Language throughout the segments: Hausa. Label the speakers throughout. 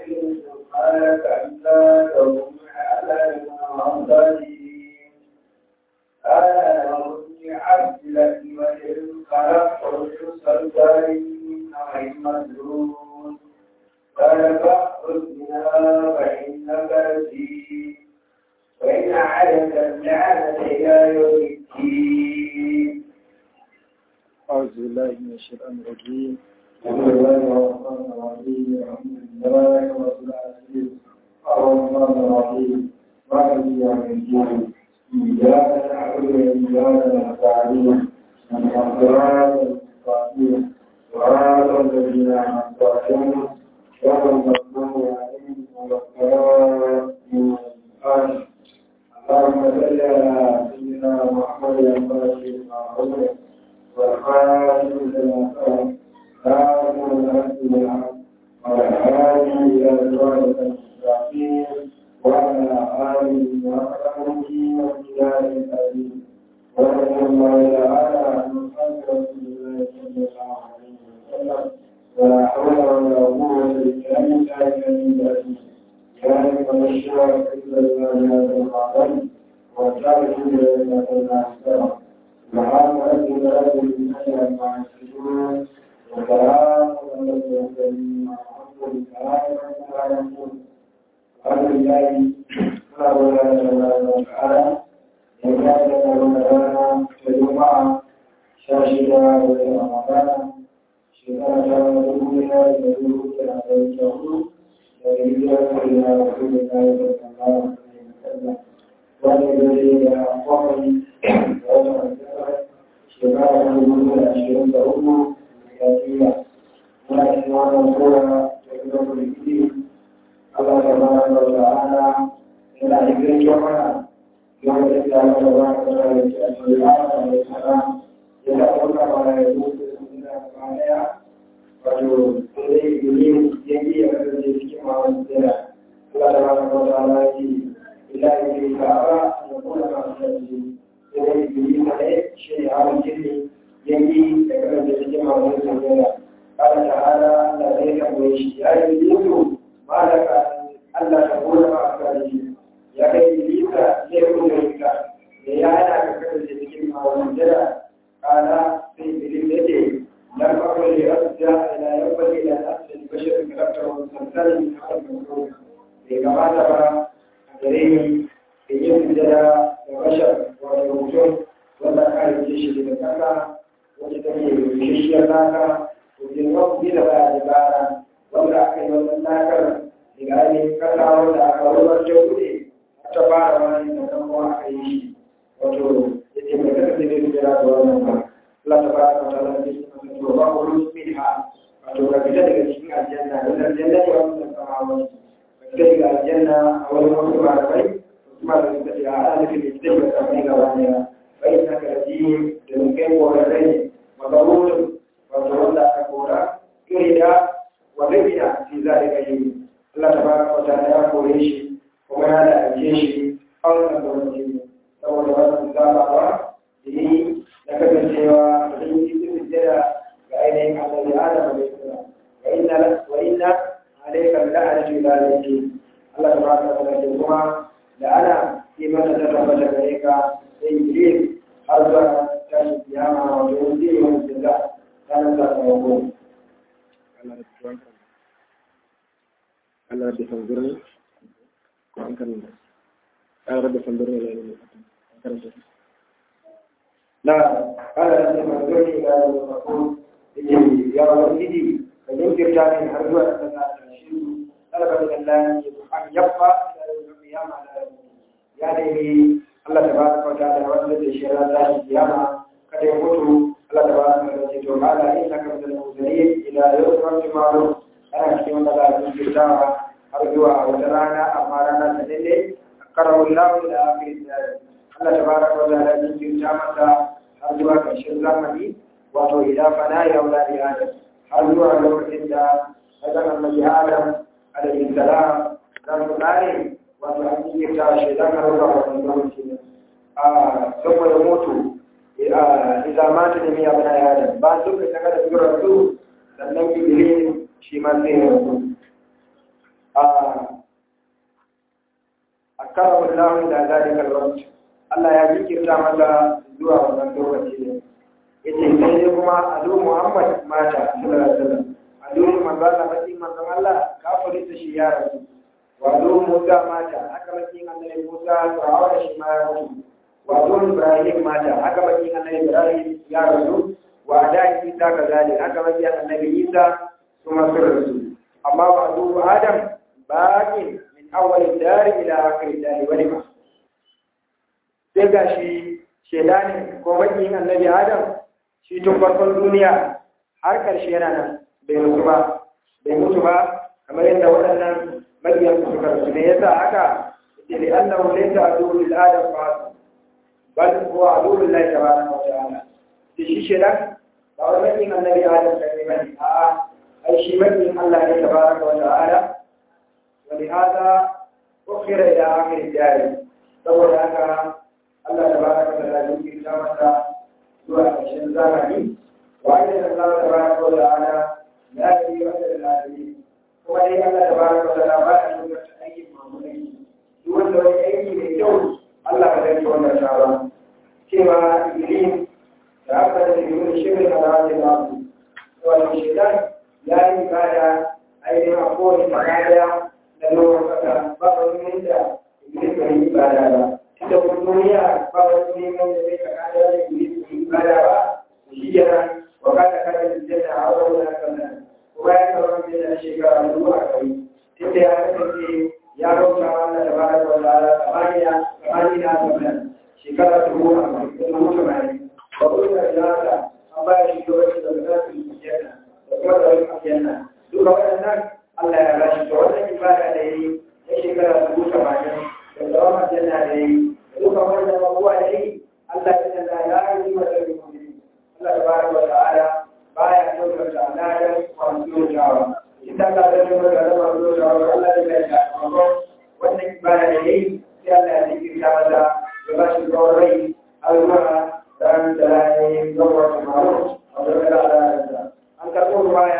Speaker 1: سبحانك أنت تقوم على المعصرين أنا ربي عبد لك وإن خلقت الصلصال من نوع مدلول قال فاخرج منها فإنك رجيم وإن عليك اللعنة إلى يوم الدين
Speaker 2: أعوذ بالله من الشيطان الرجيم
Speaker 1: بسم الله الرحمن الرحيم الحمد لله رب العالمين الرحمن الرحيم مالك يوم الدين إياك نعبد وإياك نستعين الصراط المستقيم صراط الذين أنعمت عليهم غير المغضوب عليهم ولا الضالين آمين اللهم صل على سيدنا محمد الفاتح المعروف والخاتم لما سبق خاتم الحق بالحق والهادي الى صراط المستقيم وعلى اله وصحبه وسلم الامين ورضي الله تعالى عن اصحاب رسول الله صلى الله عليه وسلم ولا حول ولا قوه الا بالله العلي العظيم ذلك مشروع إلا الله هذا العظيم وذلك إلا الله أحسن سبحان ربي رب العزة عما يصفون وسلام على المرسلين والحمد لله رب العالمين الحمد لله سبحانه وتعالى وكان لنا في الجمعة شاشة رمضان شكرا لله الذي يدعو wato sai ilimin yanki ya kasance cikin mawar tsira Allah da wani wata ala ce ila yi ka ba ya kuma masu yanzu sai dai ilimin na ne shi ne hawan jini yanki ya kasance cikin mawar tsira Allah ta ala da zai tambaye shi ya yi ilimin ma da ka Allah ta gona ma a kare shi ya kai ilimin ka zai kuma ka da ya hana ka kasance cikin mawar tsira kana sai ilimin ya ce لم أقل لأرجع إلى ينبغي إلى نفس البشر كرفته ومسلسل من هذا الموضوع كما ترى أجريه في يسجد البشر والوجود ولا كان الجيش لتكلم وتتمي بالجيش لك وفي الوقت بلا عبارة ولا أكل ولا ناكر لغاية كلا ولا أقرب الجهود أتبع وأن يتكلم أكيش وتو يتمكن من الجلاد والنمر Allah ta bada wata lafiya to ba ku rusu minha wato ka fita daga cikin aljanna don aljanna ne wannan samawa ka fita daga aljanna a wani wasu malamai kuma da suka ce a ana nufin da fita daga samai gaba daya bai na karfi da mun kai korarrai ne magarurun wato wanda aka kora iri da wanda bina fi zalika yi Allah ta bada wata ya kore shi kuma ya da ake shi a wannan gwamnati saboda wannan zabawa da yi na kasancewa da yi cikin sujjada ga ainihin annabi Adam alaihi salam wa inna wa inna alayka la'anatu ila yawmi Allah tabaraka wa ta'ala kuma la'ana fi mata ta tabbata gare ka sai iblis har zuwa tashi kiyama wa yanzu wa jaza ranar sakamako
Speaker 2: Allah da fanzurni ko an kan Allah da fanzurni la ilaha an karanta
Speaker 1: لا قال أن منظرني إلى المقول يا ولدي فينكر جاني هرجو أن تشير طلب من الله أن يبقى إلى يوم القيامة يعني الله تبارك وتعالى وأن الشيء لا القيامة قد يموت الله تبارك وتعالى قال إنك من المرسلين إلى يوم الوقت معروف أنا في من الله ينكر جانا أرجو وترانا أمارنا سنلي أقره الله إلى آخر الدار Allah tabaraka wa ta'ala ya jinta masa har zuwa ƙarshen zamani wato ila fana ya wula da Adam har zuwa lokacin da Adam annabi Adam alaihi salam za su kare wato an yi ta shi dan har zuwa wannan lokaci ne a saboda mutu idza mata da miya bana ya Adam ba su ka saka da sura su sannan Iblis shi ma sai ya rasu a karawar lamun da zalika alwaqt Allah ya jikirta masa zuwa wannan lokaci ne yace sai dai kuma adu Muhammad mata sallallahu alaihi wasallam adu manzo Allah mati manzo Allah kafirin da shi ya rasu wa adu Musa mata haka makin annabi Musa Fir'auna shi ma ya rasu wa adu Ibrahim mata haka makin annabi Ibrahim ya rasu wa da Isa kazalik haka makin annabi Isa kuma sun rasu amma wa adu Adam bakin min awwal dari ila akhir dari wani ma sai ga shi shedani ko makin annabi Adam shi tun farkon duniya har ƙarshe yana nan bai mutu ba bai mutu ba kamar yadda waɗannan mabiyan su suka rasu ne yasa haka ce li annahu laysa aduwwu lil adam fa bal huwa aduwwu lillahi tabaraka wa ta'ala shi shi shedan ba wai mabiyin annabi adam kai ba ne a'a ai shi mabiyin Allah ne tabaraka wa ta'ala wa li hada ukhira ila akhir dari saboda haka Allah tabaraka wa ta'ala ya kirta masa zuwa ƙarshen zamani wa'ida da Allah tabaraka wa ta'ala ya yi wa da lafiya kuma dai Allah tabaraka wa ta'ala ba ya nuna aikin mamulai duk wanda wani aiki mai kyau Allah ba zai ci wannan shara cewa Iblis da aka da yiwu shirin da za ta ba su wato shaitan ya yi ibada ainihin a kowane tsakaya da lokacin kasa ba wani yadda Iblis bai yi ibada ba tunda kuma duniya ba wani neman da zai tsakaya da Iblis bai yi ibada ba shi yana wakata kada da janna a wurin da kan nan kuma ya kawo da yana shekara zuwa kai tunda ya kasance ya rauta Allah da baraka wa ta'ala tsamaniya tsamaniya tsamaniya shekara ta goma da mutu mai ba ko da zata an ba shi lokaci da za su yi janna da kuma da wani janna duka waɗannan Allah ya bashi to wannan ibada da yayi na shekara ta goma tamanin da tsawon janna da yayi da duka wannan abubuwa da yayi Allah ya canza ya yi wa da mu'mini Allah tabaraka wa ta'ala baya daukar da aladan masu yojawa idan Allah ya daukar da masu yojawa Allah ya bai da wannan ibada da yayi sai Allah ya zikirta masa ya ba shi tsawon rai har zuwa ran da ya yi gawar samaru a wajen da aladansa an karɓo ruwaya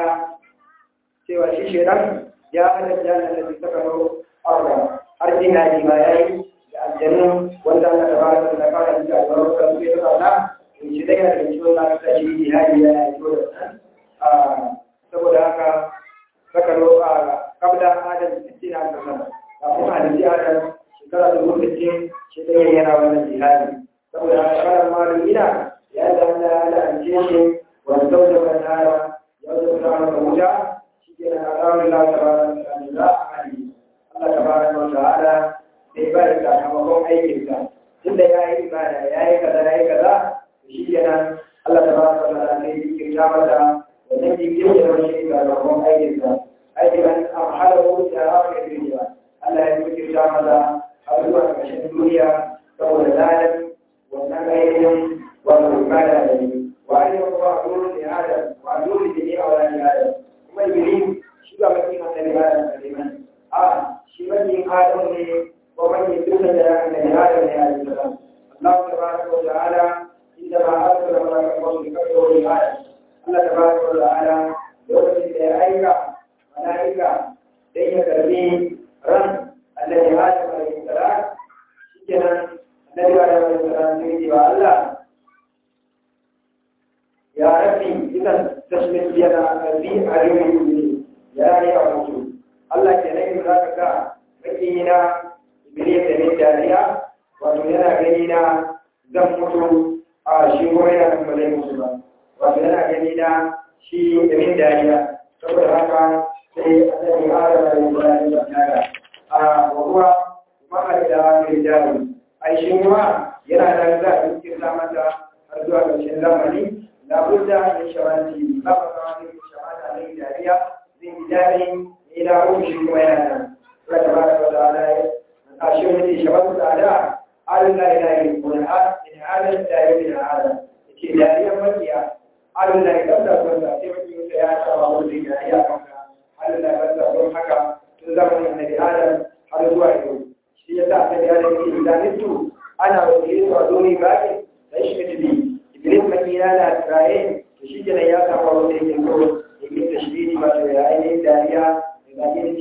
Speaker 1: cewa shi shedan ya hada jana da ta kano arba har ina ji ma yayi da aljannu wanda Allah tabaraka wa ta'ala ya fara da albarka su ya tsara shi dai yana da ciwon na ta shi jihadi ya yi ciwo da nan saboda haka saka roƙa kabda adam sittin a kasar kafin hadisi adam shekara da lokacin shi dai yana wannan jihadi saboda haka karan malumina ya da Allah ya la'ance shi wani sauda wa nara ya wuce ta masa wuta shi ke na alamun la ta bara da za a hali Allah ta bara wa ta'ala bai ba da sakamakon aikinsa tunda ya yi ibada ya yi kaza ya yi kaza shi kenan Allah ta baka wa ta'ala ne yake ta mata wannan jikin da wani ga rabon aikin sa aikin an amhala ko da aka yi ba Allah ya yake ta mata har zuwa ƙarshen duniya saboda ladan wannan aikin wato ibada da ne wa ai ko ba dole ne hada wa dole ne a wani hada kuma iblis shi ba makin annabi Adam ne man a shi makin Adam ne ko makin dukkan da annabi Adam ne a cikin Allah tabaraka wa ta'ala عندما أرسل ملك الموت بكفره الآية الله تبارك وتعالى يوجد أيك ملائكة ليس ترميم رم الذي آدم عليه السلام سجنا النبي آدم عليه السلام سيدي الله يا ربي إذا تشمت بينا في عليم المؤمنين يا ري أموت الله كنين ذاك مكينا إبليس من داريا وتنينا غنينا زمته a shi kuma yana kan ba zai musu ba wato yana gani na shi min dariya saboda haka sai annabi adam da ibrahim da nada a wahuwa ma'a da mai jari ai shi kuma yana da za a cikin mata har zuwa ƙarshen zamani la budda min shawanti ba ba ka wani shawata mai dariya zai yi dare ila ruhu shi kuma yana nan Allah tabaraka wa ta'ala a shi wani shawatu da ada Allah ya yi kuma in halin da ya yi hada ke dariyar makiya Allah ya kasa wanda sai mutum ya saba wani dariya kanka Allah ya kasa don haka tun zamanin annabi Adam har zuwa yau shi ya sa annabi Adam ke idanitu ana wakilin wa doni bakin da shi mutubi Iblis makina na tsaye to shi kenan ya saba wanda yake so ya yi tashdidi ba to ya yi dariya da zaki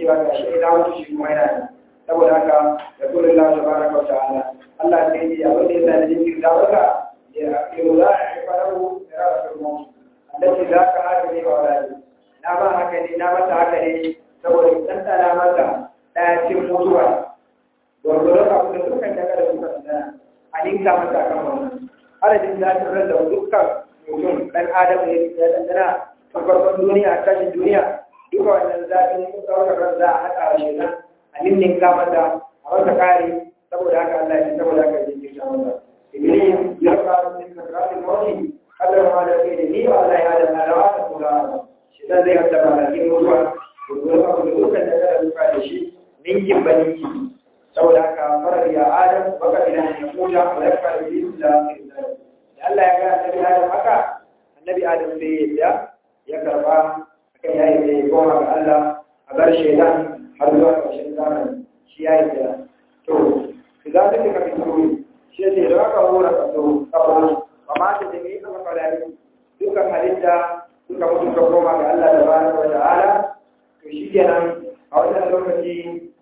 Speaker 1: cewa ga shi ina mutu shi kuma yana nan saboda haka da kullum Allah tabaraka wa ta'ala Allah sai ya abin da ya sani jikin da waka ya yau za a yi farahu da rafa mu annabi za ka haka ne wa wani na ba haka ne na masa haka ne saboda dan tsara masa daya cin mutuwa gwargwaron abu da dukkan daga da suka tsaya a ninka masa kan wannan adadin zafin ran da dukkan mutum dan adam ne ya dandana a farkon duniya a tashin duniya duka wannan zafin ɗaukar ran za a haɗa wa shi nan a ninninka masa a masa kare saboda haka Allah ya saboda haka ya jirgin masa iblis ya fara min kasratin mawti Allah ma da ke da ni wa Allah ya da alawa ta kula shi dan zai hada malakin mutuwa gurgurin abu da dukkan da kada duka da shi ninkin ba ninki saboda haka farar ya adam baka idan ya kuta wa ya fara iblis da da Allah ya ga annabi adam haka annabi adam sai ya ya karba akan yayi da ya koma ga Allah a bar shaidan har zuwa ƙarshen zamani shi ya yi da to idan ka ka fito shi ne da aka hura ka so kabaro ba ma ta jami ka makalari dukkan halitta suka mutu ka koma ga Allah da bani wa ta'ala to shi kenan a wannan lokaci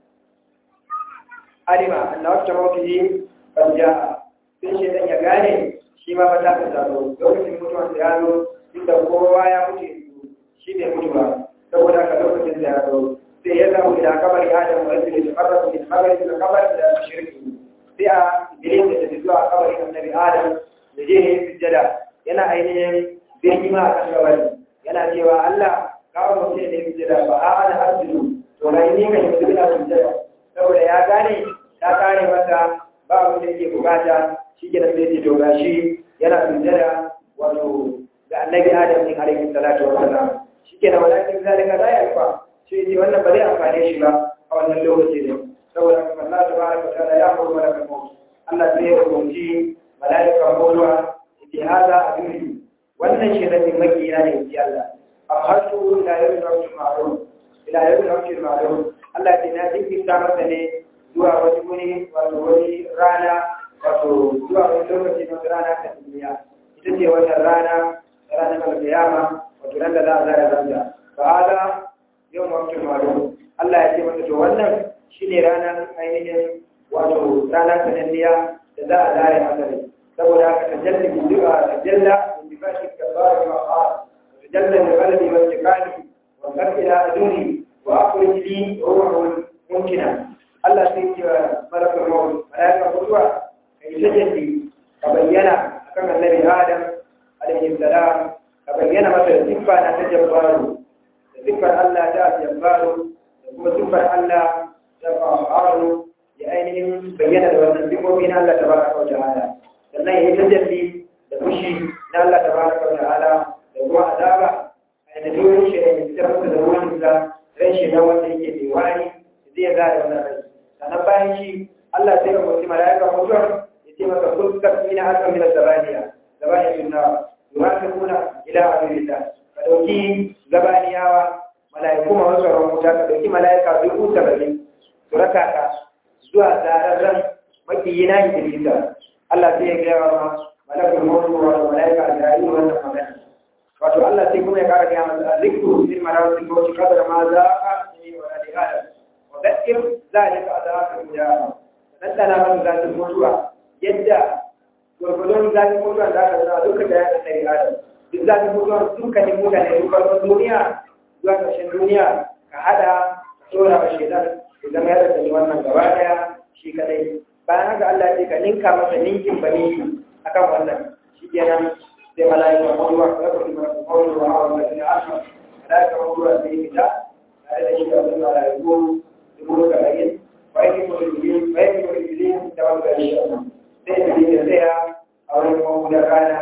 Speaker 1: alima annabi ta mawuti kan ja sai shi dan ya gane shi ma ba ta ta zaro lokacin mutuwan da ya zo inda kowa ya mutu shi ne mutuwa saboda haka lokacin da ya zo sai ya zamu ila kabari adam wa yadda ya farra min kabari ila kabari da shirki sai a iblis da tafi zuwa kabarin annabi adam da je ne sujjada yana ainihin birgima a kan kabari yana cewa Allah kawo mutum ne sujjada ba a ana arzilu to na yi kan yanzu ina sujjada saboda ya gane ta kare masa ba abin da yake bukata shi ke nan sai to gashi yana sujjada wato ga annabi adam ne alaihi salatu wa salam shi ke nan walakin zalika la yarfa shi ce wannan ba zai amfane shi ba a wannan lokaci ne saboda kuma Allah tabaraka wa ta'ala ya horo mana kan Allah sai ya rubuci malaika bolwa yake hada abin wannan shi ne makiyina ne yake Allah abhatu ila yawmi rabbil ma'ruf ila yawmi rabbil ma'ruf Allah ya na dinki ta masa ne zuwa wani guri wato wani rana wato zuwa wani lokaci na rana ta duniya ita ce wannan rana ranar alkiyama wato ran da za a zara zanga ba hada yau mafi maru Allah ya ce mata to wannan shine ranar ainihin wato ranar sananniya da za a zare asali saboda haka ta jalla bi du'a ta jalla bi fashi kabara wa qara ta jalla bi qalbi wa tikani wa qad ila aduni wa akhrij li ruhul mumkina Allah sai ya malaka maut malaika mutuwa kai tajalli ka bayyana akan annabi Adam alaihi salam ka bayyana masa siffa na tajabbaru siffar Allah ta jabbaru da kuma siffar Allah ta fa'aru ya ainihin bayyana da wannan siffofi na Allah tabaraka wa ta'ala sannan ya yi tajalli da fushi na Allah tabaraka wa ta'ala da kuma azaba a da doyin shi da fitar masa da ruwan sa ran shi na wanda yake mai wani zai ga da wannan rai sannan bayan shi Allah sai ya mutu mala'ika mutuwar ya ce masa kun kasmi na akan min zabaniya zabaniya sunna yuhasibuna ila abilillah ka ɗauki gabaniyawa mala'iku ma wasu ran wuta ka ɗauki mala'ika dubu saba'in su raka ka zuwa tsararren makiyina Idrisa Allah sai ya gaya wa malakul mawdu wa mala'ika Isra'ilu wannan magana wato Allah sai kuma ya kara gaya masa zikru fil marawati ko shi kadar ma za ka yi wa ali adam wa dakir zalika adaka mujahada dan tana man zalika mutuwa yadda gurgurdon zalika mutuwa da aka zama duka da ya tsari adam duk zalika mutuwa dukkanin mutane dukkan duniya zuwa ƙarshen duniya ka hada ka tsora wa shaitan idan ya da wannan gaba daya shi kadai bayan haka Allah ya ce ka ninka masa ninkin bani akan wannan shi kenan sai mala'ika mawduwa ka rabu da mawduwa a wannan ne aka mala'ika mawduwa sai fita tare da shi da wannan mala'iku dubu da bayin wai ne ko iblis wai ne ko iblis da wannan shi sai da ya tsaya a wurin mawduwa rana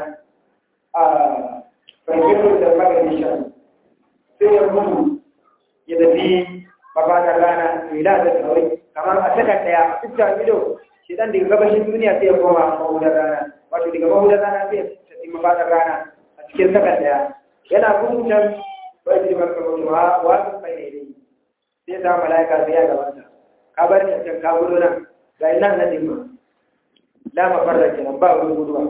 Speaker 1: a fahimtar da magani shan sai ya mutu ya tafi mafakar rana ila da tsawai kamar a sakar daya iska ido shi dan daga gabashin duniya sai ya koma mahudar rana wato daga mahudar rana sai ya tafi mafakar rana a cikin sakar daya yana gudun can bai ji barka mutu wa wasu mai ne sai ta mala'ika sai ya gabata ka bar ni can ka gudu nan ga nan na dimma la mafarra kenan ba wurin guduwa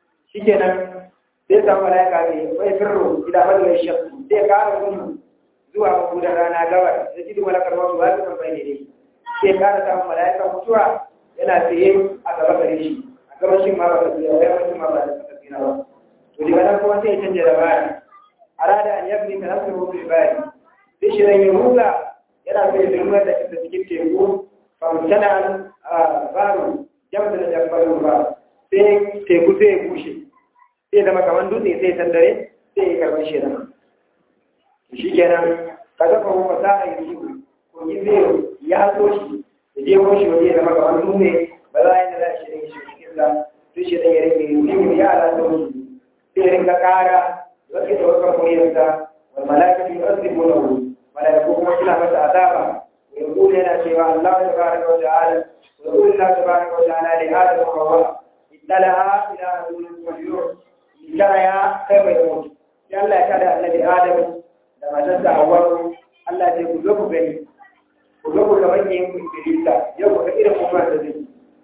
Speaker 1: shikenan sai ta mala'ika ne bai firro ila madawar shakku sai ka gudu zuwa mabudan rana gabar da jidu malakar wasu wasu kan bai ne sai kara samun mala'ikan mutuwa yana tsaye a gaba gare shi a gabashin ma ba ka tsira ba yawancin ma ba da ka tsira ba to daga nan kuma sai ya canja da baya arada an yabni ta nasu rubu bari sai shi ran yi ruga yana so ya zirmar da ita cikin teku famtana baro jamsa da jambarin ba sai teku sai ya bushe sai zama kamar dutse sai sandare sai ya karɓar shi da shi kenan ka zafa kuma sa a yi shi ko yi zai ya so shi da je ko shi waje zama kamar dutse ba za a yi da za a shi da shi cikin sa sai shi da ya rage yi ya ala da wasu sai ya rinka ƙara wasu da wasu kuriyarsa wal malaka fi asibu lahu malaiku kuma suna masa azaba wa yaqulu yana cewa Allah tabaraka wa ta'ala wa yaqulu Allah tabaraka wa ta'ala li adam wa hawa ittala'a ila rajulin majrur litara ya kai bai mutu sai Allah ya kada annabi Adam da matarsa Hawwa Allah ya ku zo ku gani ku zo ku ga manyan ku Ibilisa yau ku ga irin kuma da zai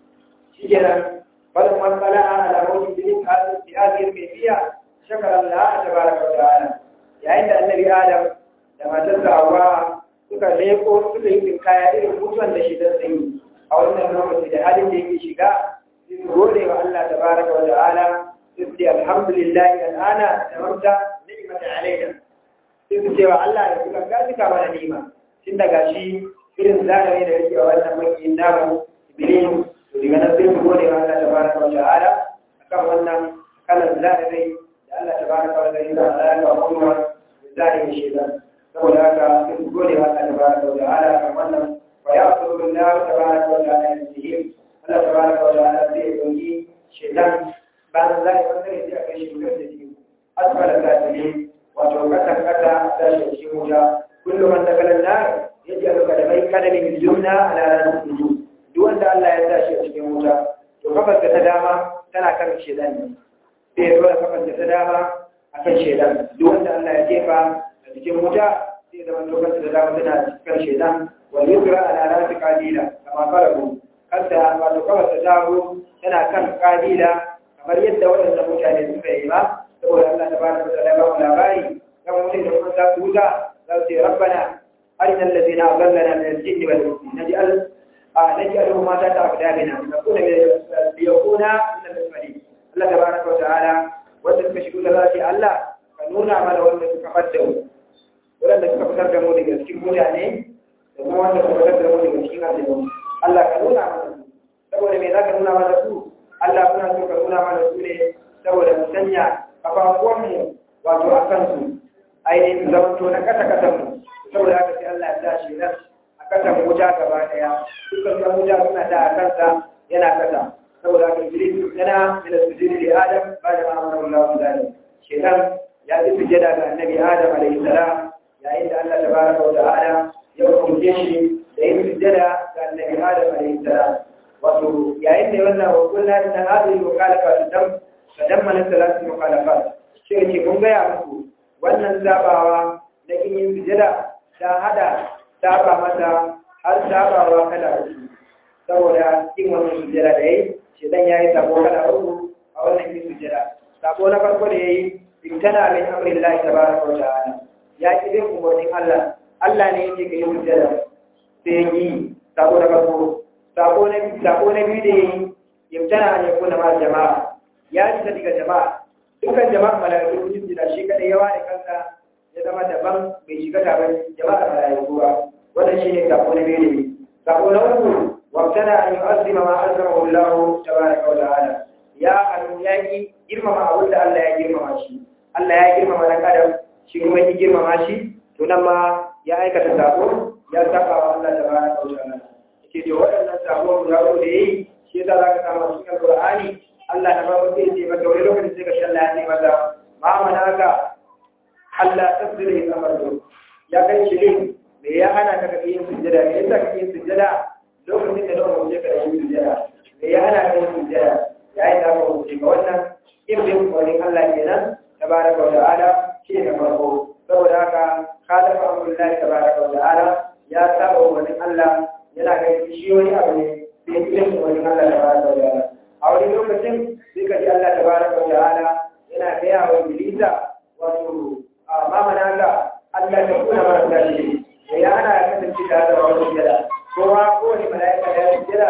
Speaker 1: shikenan balan man qala'a ala mawjin bil hadhihi bi hadhihi al-kayfiyya shakara Allah tabaraka wa ta'ala yayin da annabi Adam da matarsa Hawwa suka leko suka yi kaya irin mutuwan da shi da sai a wannan lokaci da halin da yake shiga su gode wa Allah tabaraka wa ta'ala su ce alhamdulillahi al'ana da mamta ni'mata alaina sai su ce wa Allah ya kuka gaji ka mana ni'ima tun daga shi irin zalimi da yake a wannan makiyin namu iblis to daga nan sai su gode wa Allah tabaraka wa ta'ala akan wannan kalan zalimi da Allah tabaraka wa ta'ala ya ga kuma zalimi shedan saboda haka sai su gode wa Allah tabaraka wa ta'ala akan wannan wa ya'khudhu billahi tabaraka wa ta'ala yasihim Allah tabaraka wa ta'ala sai ya dauki shedan bayan za a yi wanda ya kai shi wutar da shi asfala ta ne wato kasan kasa ta shi shi wuta kullum man dakalan na ya ji aluka da mai kadami bil jumna ala ranar suju duk wanda Allah ya sa shi a cikin wuta to kafar ta dama tana kan shedan ne sai ya dora kafar ta dama akan shedan duk wanda Allah ya jefa a cikin wuta sai ya zama to kafar ta dama tana kan shedan wal yusra ala ranar qadila kama farahu kanta wato kafar ta dawo tana kan qadila kamar yadda waɗanda mutane suka yi ba saboda Allah ta bada da ba mu labari kan mutum da kuma za su wuta za su ce rabbana arina allazina adallana min al-jinn wal insi naj'al naj'aluhu ma ta ta'budana nakuna min yakuna min al-muslimin Allah tabaraka wa ta'ala wanda suka shigo da zati Allah ka nuna mana wanda suka fadda mu wanda suka fitar da mu daga cikin mutane da kuma wanda suka fitar da mu daga cikin aljanna Allah ka nuna mana saboda me zaka nuna mana su Allah kuna so ka nuna mana su ne saboda mu sanya kafafuwanmu wato a kansu ainihin zamanto na kasa kasanmu saboda haka sai Allah ya tashi nan a kasan wuta gaba daya dukkan kan wuta suna da a kansa yana kasa saboda haka Iblis yana mina sujudi da Adam ba da ma'amara Allah su zane shekan ya fi sujada ga annabi Adam alaihi salam yayin da Allah tabaraka wa ta'ala ya hukunce shi da yin sujada ga annabi Adam alaihi salam wato yayin da wannan hukunna da hadin mukhalafa dam tadammana salatu mukhalafat shi ke mun ga ya muku wannan zabawa na kin yin sujada ta hada saba mata har sabawa kala uku saboda kin wannan sujada da yayi shi dan yayi sabo kala uku a wannan kin sujada sabo na farko da yayi imtana min amrillahi tabaraka wa ta'ala ya ki bin umarnin Allah Allah ne yake ga yin sujada sai yi sabo na farko sako na biyu da yi yamtana ne kuna ma jama'a ya ji daga jama'a dukkan jama'a mala'iku sun jira shi kadai yawa da kansa ya zama daban bai shiga taron jama'a mala'iku ba wannan shine sako na biyu da yi sako na uku wamtana an yu'azzima ma azzama Allah tabaraka wa ta'ala ya hannu ya ki girmama abin da Allah ya girmama shi Allah ya girmama dan adam shi kuma ya girmama shi to nan ma ya aikata sako ya saba wa Allah tabaraka wa ta'ala ke to waɗannan sabon guda uku da yayi shi yasa zaka samu cikin Qur'ani Allah na babu sai ce maka wani lokacin sai ka shalla ya ce maka ma manaka Allah tasdiri amardu ya kai shi ne me ya hana ka kake yin sujjada me yasa kake yin sujjada lokacin da lokacin da kake yin sujjada me ya hana ka yin sujjada yayin da aka wuce ga wannan ibrin wani Allah kenan tabaraka wa ta'ala shi ne farko saboda haka khalafa amrullahi tabaraka wa ta'ala ya saba wani Allah yana ga shi wani abu ne sai irin wani Allah da baraka wa ta'ala a wani lokacin sai ka ji Allah da baraka wa ta'ala yana gaya wa Iblisa wato a mamana ka Allah ta kuna mara gashi da ya ana ya kasance da hada wani sujada kowa kowane mala'ika ya yi sujada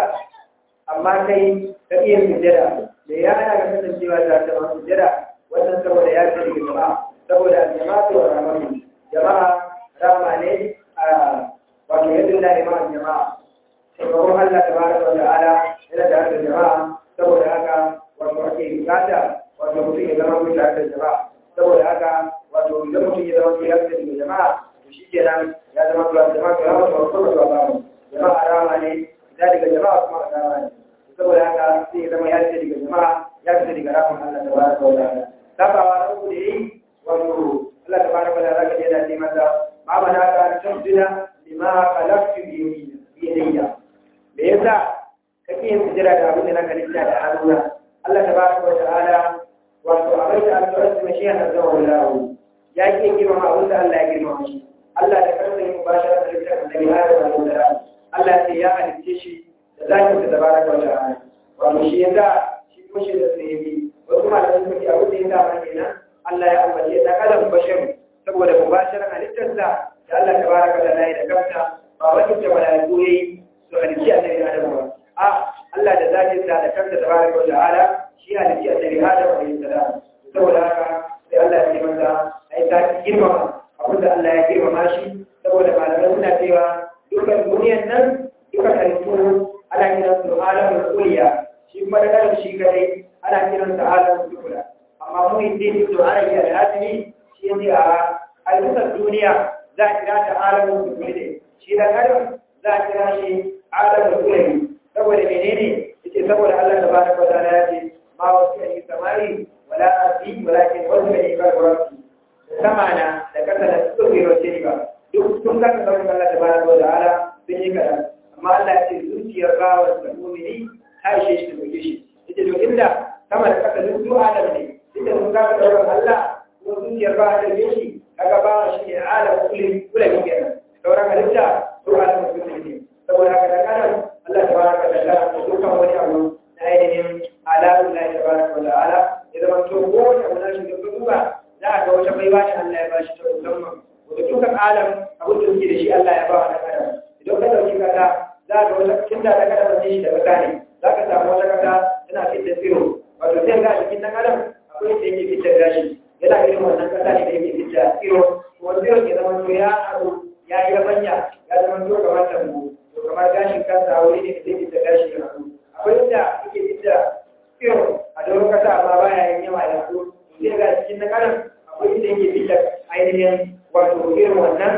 Speaker 1: amma kai ka iya sujada da ya ana ya kasancewa da hada wani sujada wannan saboda ya ce daga jama'a saboda jama'a to ramani jama'a rama ne a wato yadda na imanin jama'a taimakon Allah ta bada wa ta'ala yana da hada jama'a saboda haka wato ake bukata wato mutum ya zama mutum da jama'a saboda haka wato idan mutum ya zama mutum ya fita daga jama'a to shi kenan ya zama tuwa jama'a to rama to kuma tuwa ba mu jama'a rama ne idan daga jama'a kuma rama ne saboda haka sai ya zama ya fita daga jama'a ya fita daga rahon Allah ta bada wa ta'ala sabawa na uku da yi wato Allah ta bada wa ta'ala ka yana ce masa ma mana ka tasdida lima khalaqtu bi yadayya me yasa kake yin sujada da abin da na kalita da hannuna Allah tabaraka wa ta'ala wato abin da Allah ya tsaya shi yana zama wallahu ya ke girma abin da Allah ya girma shi Allah da kansa yin mubashara da littafin da ya da Allah Allah sai ya halicce shi da zakin da tabaraka wa ta'ala wato shi yasa shi kuma shi da sai wasu malamai suka ce abin da ya sa kenan Allah ya ambace da kalan bashar saboda mubasharan halittarsa da Allah tabaraka wa ta'ala ya da kansa ba wani da malaiku yayi su halicci annabi Adam ba a Allah da zakin sa da kansa tabaraka wa ta'ala shi halicci annabi Adam alayhi salam saboda haka sai Allah ya ce masa ai ta girmama abin da Allah ya girmama shi saboda malamai suna cewa dukkan duniyar nan dukkan halittu ana kiran su alamul kuliya shi kuma da kan shi kadai ana kiran sa alamul dukula amma mu hindi to ana yi alhasini shi ne a halittar duniya za a kira ta alamul dukuli ne shi da adam za a kira shi alamul kulli saboda menene yace saboda Allah tabaraka wa ta'ala ya ce ma wasu ne samari wala ardi walakin wasu ne ba rabbi sama na da kasa da su bai wace ba duk sun ga kan Allah tabaraka wa ta'ala sun yi kadan amma Allah ya ce zuciyar bawa da mu'mini ta ishe shi da kuke shi yace to inda sama da kasa duk su adam ne inda sun ga kan Allah ko zuciyar bawa da shi kaga bawa shi ne alam kulli kulli kenan sauran halitta su alam kulli ne saboda haka dan adam Allah tabaraka wa ta'ala da dukkan wani abu na ainihin alamun Allah tabaraka wa ta'ala ya zama to kowane abu na shi da duba za a ga wata baiwa ne Allah ya bashi ta musamman wanda dukkan alam abin da suke da shi Allah ya ba wa dan adam idan ka dauki kasa za ka ga wata cikin da dan adam ne shi da kasa ne za ka samu wata kasa tana fitar tsiro wato sai ga cikin dan adam akwai da yake fitar gashi yana irin wannan kasa ne da yake fitar tsiro kuma tsiro ke zama to ya haɗu ya yi rabanya ya zama to kamar tambo to kamar gashin kansa wuri ne da zai fitar gashi ya haɗu akwai inda yake fitar tsiro a doron kasa amma baya yin yawa ya haɗu sai ga cikin na kanan akwai inda yake fitar ainihin wato irin wannan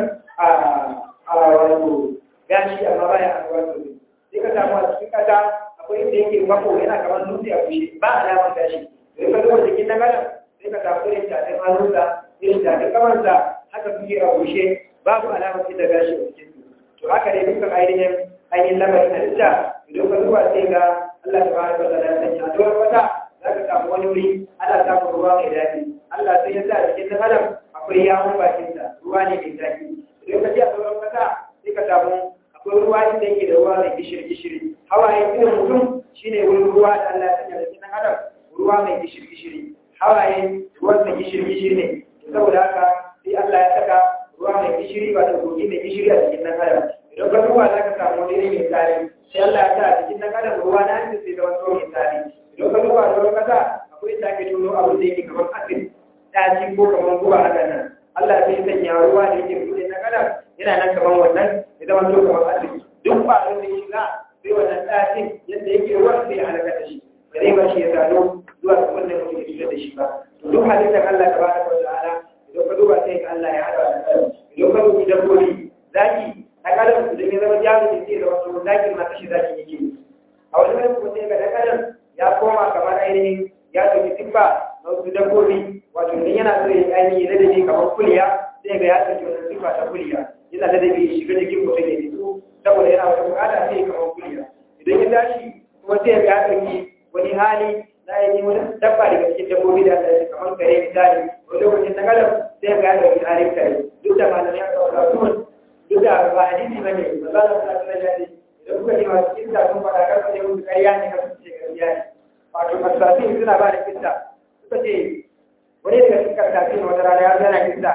Speaker 1: a wato gashi amma baya a wato sai ka samu a cikin kasa akwai inda yake mako yana kamar dutse a bushe ba alamar gashi sai ka zuwa cikin na kanan sai ka samu irin tafin hannunsa irin tafin kamarsa haka suke a bushe babu alamar fitar gashi a cikin to haka ne dukkan ainihin ainihin lamarin halitta idan ka zuwa sai ga Allah ta bada wata da sanya a doron wata za ka samu wani wuri ana samun ruwa mai daɗi Allah sai ya sa a cikin ɗan adam akwai yawon bakinsa ruwa ne mai daɗi idan ka je a sauran kasa sai ka samu akwai ruwa inda yake da ruwa mai gishiri gishiri hawaye irin mutum shine wurin ruwa da Allah ya sanya da cikin ɗan adam ruwa mai gishiri gishiri hawaye ruwan mai gishiri gishiri ne saboda haka sai Allah ya saka ruwa mai gishiri ba da kogi mai gishiri a cikin ɗan adam idan ka duba za ka samu wani ne mai tsari sai Allah ya sa a cikin ɗan adam ruwa na hanci sai zama tsohon mai tsari idan ka duba da wani kasa akwai sake tono abu da yake kamar asin ɗaci ko kamar guba haka nan Allah sai sanya ruwa da yake buɗe na kada yana nan kamar wannan ya zama to kamar asin duk ba da ya shiga sai wannan ɗacin yadda yake ruwan sai ya halaka da shi ba zai bar shi ya sado zuwa ga wannan mutum ya cutar da shi ba to duk halittar Allah ta bada wa ta'ala idan ka duba sai ka Allah ya haɗa da kai idan ka dubi dabbobi zaki ɗan adam idan ya zama jami'in sai ya zama to zakin ma kashi zaki yake a wani wani kuma sai ga ɗan adam ya koma kamar ainihin ya ɗauki siffa na wasu dabbobi wato idan yana so ya yi ainihin ladabi kamar kuliya sai ga ya ɗauki wannan siffa ta kuliya yana ladabi ya shiga jikin mutum ya fito saboda yana wata bukata sai kamar kuliya idan ya tashi kuma sai ga ya ɗauki wani hali na ainihin wani dabba daga cikin dabbobi da Allah ya kamar kare misali wani lokacin na kalam sai ga ya ɗauki halin kare duk da malamai ya kawo rasul duk da ba hadisi bane ba za a sa na jadi idan kuka ji masu kinta sun faɗa karfa ne musu ƙarya ne kan su ce ƙarya ne wato karsafi suna ba da kinta suka ce wani daga cikin karsafi wata rana ya zana kinta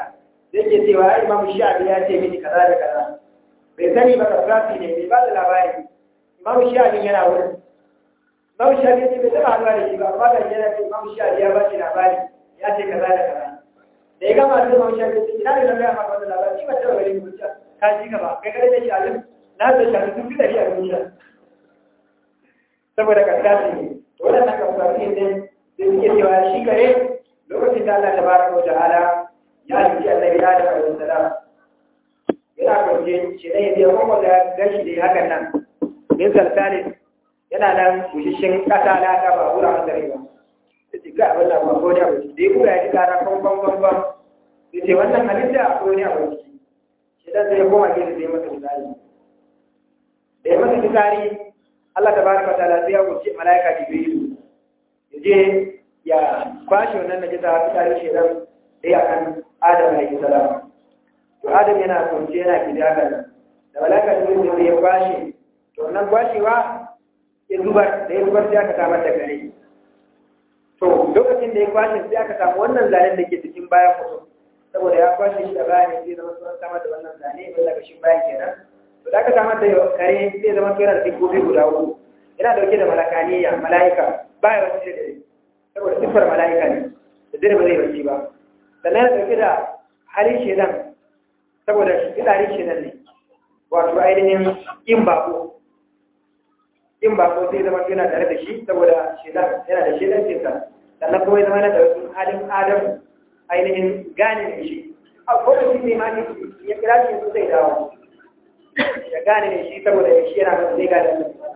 Speaker 1: zai ke cewa ai imamu shafi ya ce mini kaza da kaza bai sani ba kafrafi ne bai ba da labari imamu shafi yana wurin imamu shafi ce bai taɓa haɗuwa da shi ba amma da yana ce imamu shafi ya ba shi labari ya ce kaza da kaza da ya gama sai imamu shafi ce ina da nan ya maka wannan labari shi ba taɓa gari mu ka ji gaba kai kare da shafi na da shafi sun fi ɗari a duniya saboda kafrafi ne to waɗannan kafrafi ne sai suke cewa shi kare lokacin da Allah tabaraka wa ta'ala ya halitta annabi Adam alaihi salam yana kwance shi ne ya kuma da gashi da hakan nan min salsalin yana nan bushishin kasa na ta ba wura an dare ba sai ga abin da ba ko da ba da ya kura ya ji kara kon kon kon kon sai ce wannan halitta ko ne a wani shi dan sai ya koma gefe sai masa misali da ya masa misali Allah tabaraka wa ta'ala sai ya wuce malaika Jibril ya je ya kwashe wannan najisa fitarin shedan dai akan Adam alaihi salam to Adam yana kunce yana kidaka da malaka da mutum ya kwashe to wannan kwashewa ya zubar da ya zubar sai aka samar da gare to lokacin da ya kwashe sai aka samu wannan zanen da ke cikin bayan mutum saboda ya kwashe shi da bayan sai zama sun samar da wannan zane ba daga shi bayan kenan to da aka samar da kare sai zama yana da dabbobi guda uku yana dauke da malakaniya mala'ika baya wasu da dare saboda siffar mala'ika ne da dare ba zai bacci ba sannan ya ɗauki da halin shedan saboda fitsarin shedan ne wato ainihin in bako in bako zai zama yana tare da shi saboda shedan yana da shedan cinsa sannan kuma ya zama yana da wasu halin adam ainihin gane da shi a kowace ne ma ne ya kira shi su zai dawo ya gane da shi saboda shi yana da zai gane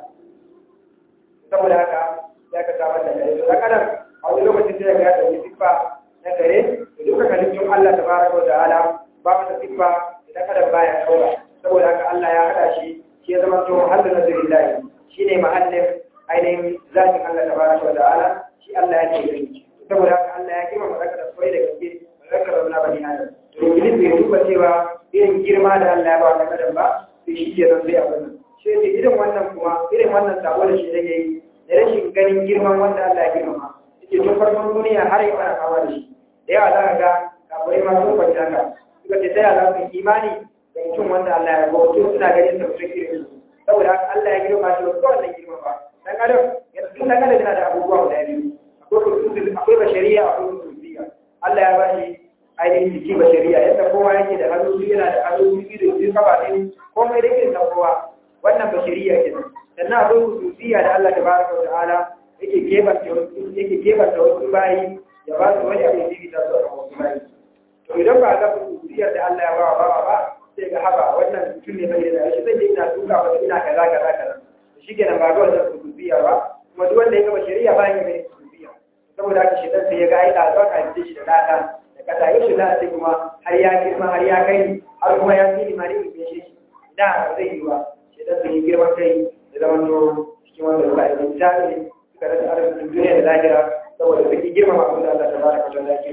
Speaker 1: saboda haka ya ka samar da kare da kadan a wani lokacin da ya ɗauki siffa na kare da duka halittun Allah ta baraka wa ta'ala ba wata siffa da kadan baya ɗaura saboda haka Allah ya haɗa shi shi ya zama to halin nazarin lahi shi ne mahallin ainihin zafin Allah ta baraka wa ta'ala shi Allah ya ce gani saboda haka Allah ya kima malaka da kwai da gaske malaka da wani bani adam to Iblis bai duba cewa irin girma da Allah ya ba wa kadan ba sai shi ke nan sai abin nan shi ne irin wannan kuma irin wannan sabo da shi da yayi da rashin ganin girman wanda Allah ya girmama yake tun farkon duniya har yau ana kama da shi da yawa za ka ga kafirai ma sun kwanci haka suka ce taya za su yi imani da mutum wanda Allah ya ba mutum suna ganin sa mutum irin su saboda haka Allah ya girma shi wasu wannan girma ba dan adam tun dan adam yana da abubuwa guda biyu akwai bashariya akwai rububiya Allah ya ba shi ainihin jiki bashariya yadda kowa yake da hannu biyu yana da hannu biyu da biyu kafa ɗin komai da irin na kowa wannan bashariya kenan sannan akwai rububiya da Allah tabaraka wa ta'ala yake gebanta wasu yake gebanta wasu bayi ya ba su wani abin da ta so a wasu bayi to idan ba ga rububiyar da Allah ya ba wa ba ba sai ga haba wannan mutum ne bai da shi zai je ina duka wata ina kaza kaza kaza shi kenan ba ga wannan rububiyar ba kuma duk wanda ya gaba shari'a ba ya mai rububiyya saboda haka shi dan sai ya ga ai da zuwa ka ji shi da data da kasa yau shi da sai kuma har ya girma har ya kai har kuma ya fi limani ne shi da zai yi ba shi dan sai ya girma kai da zaman to cikin wanda suka yi misali suka rasa arzikin duniya da lahira saboda suke girmama abin da Allah ta baraka ta da ke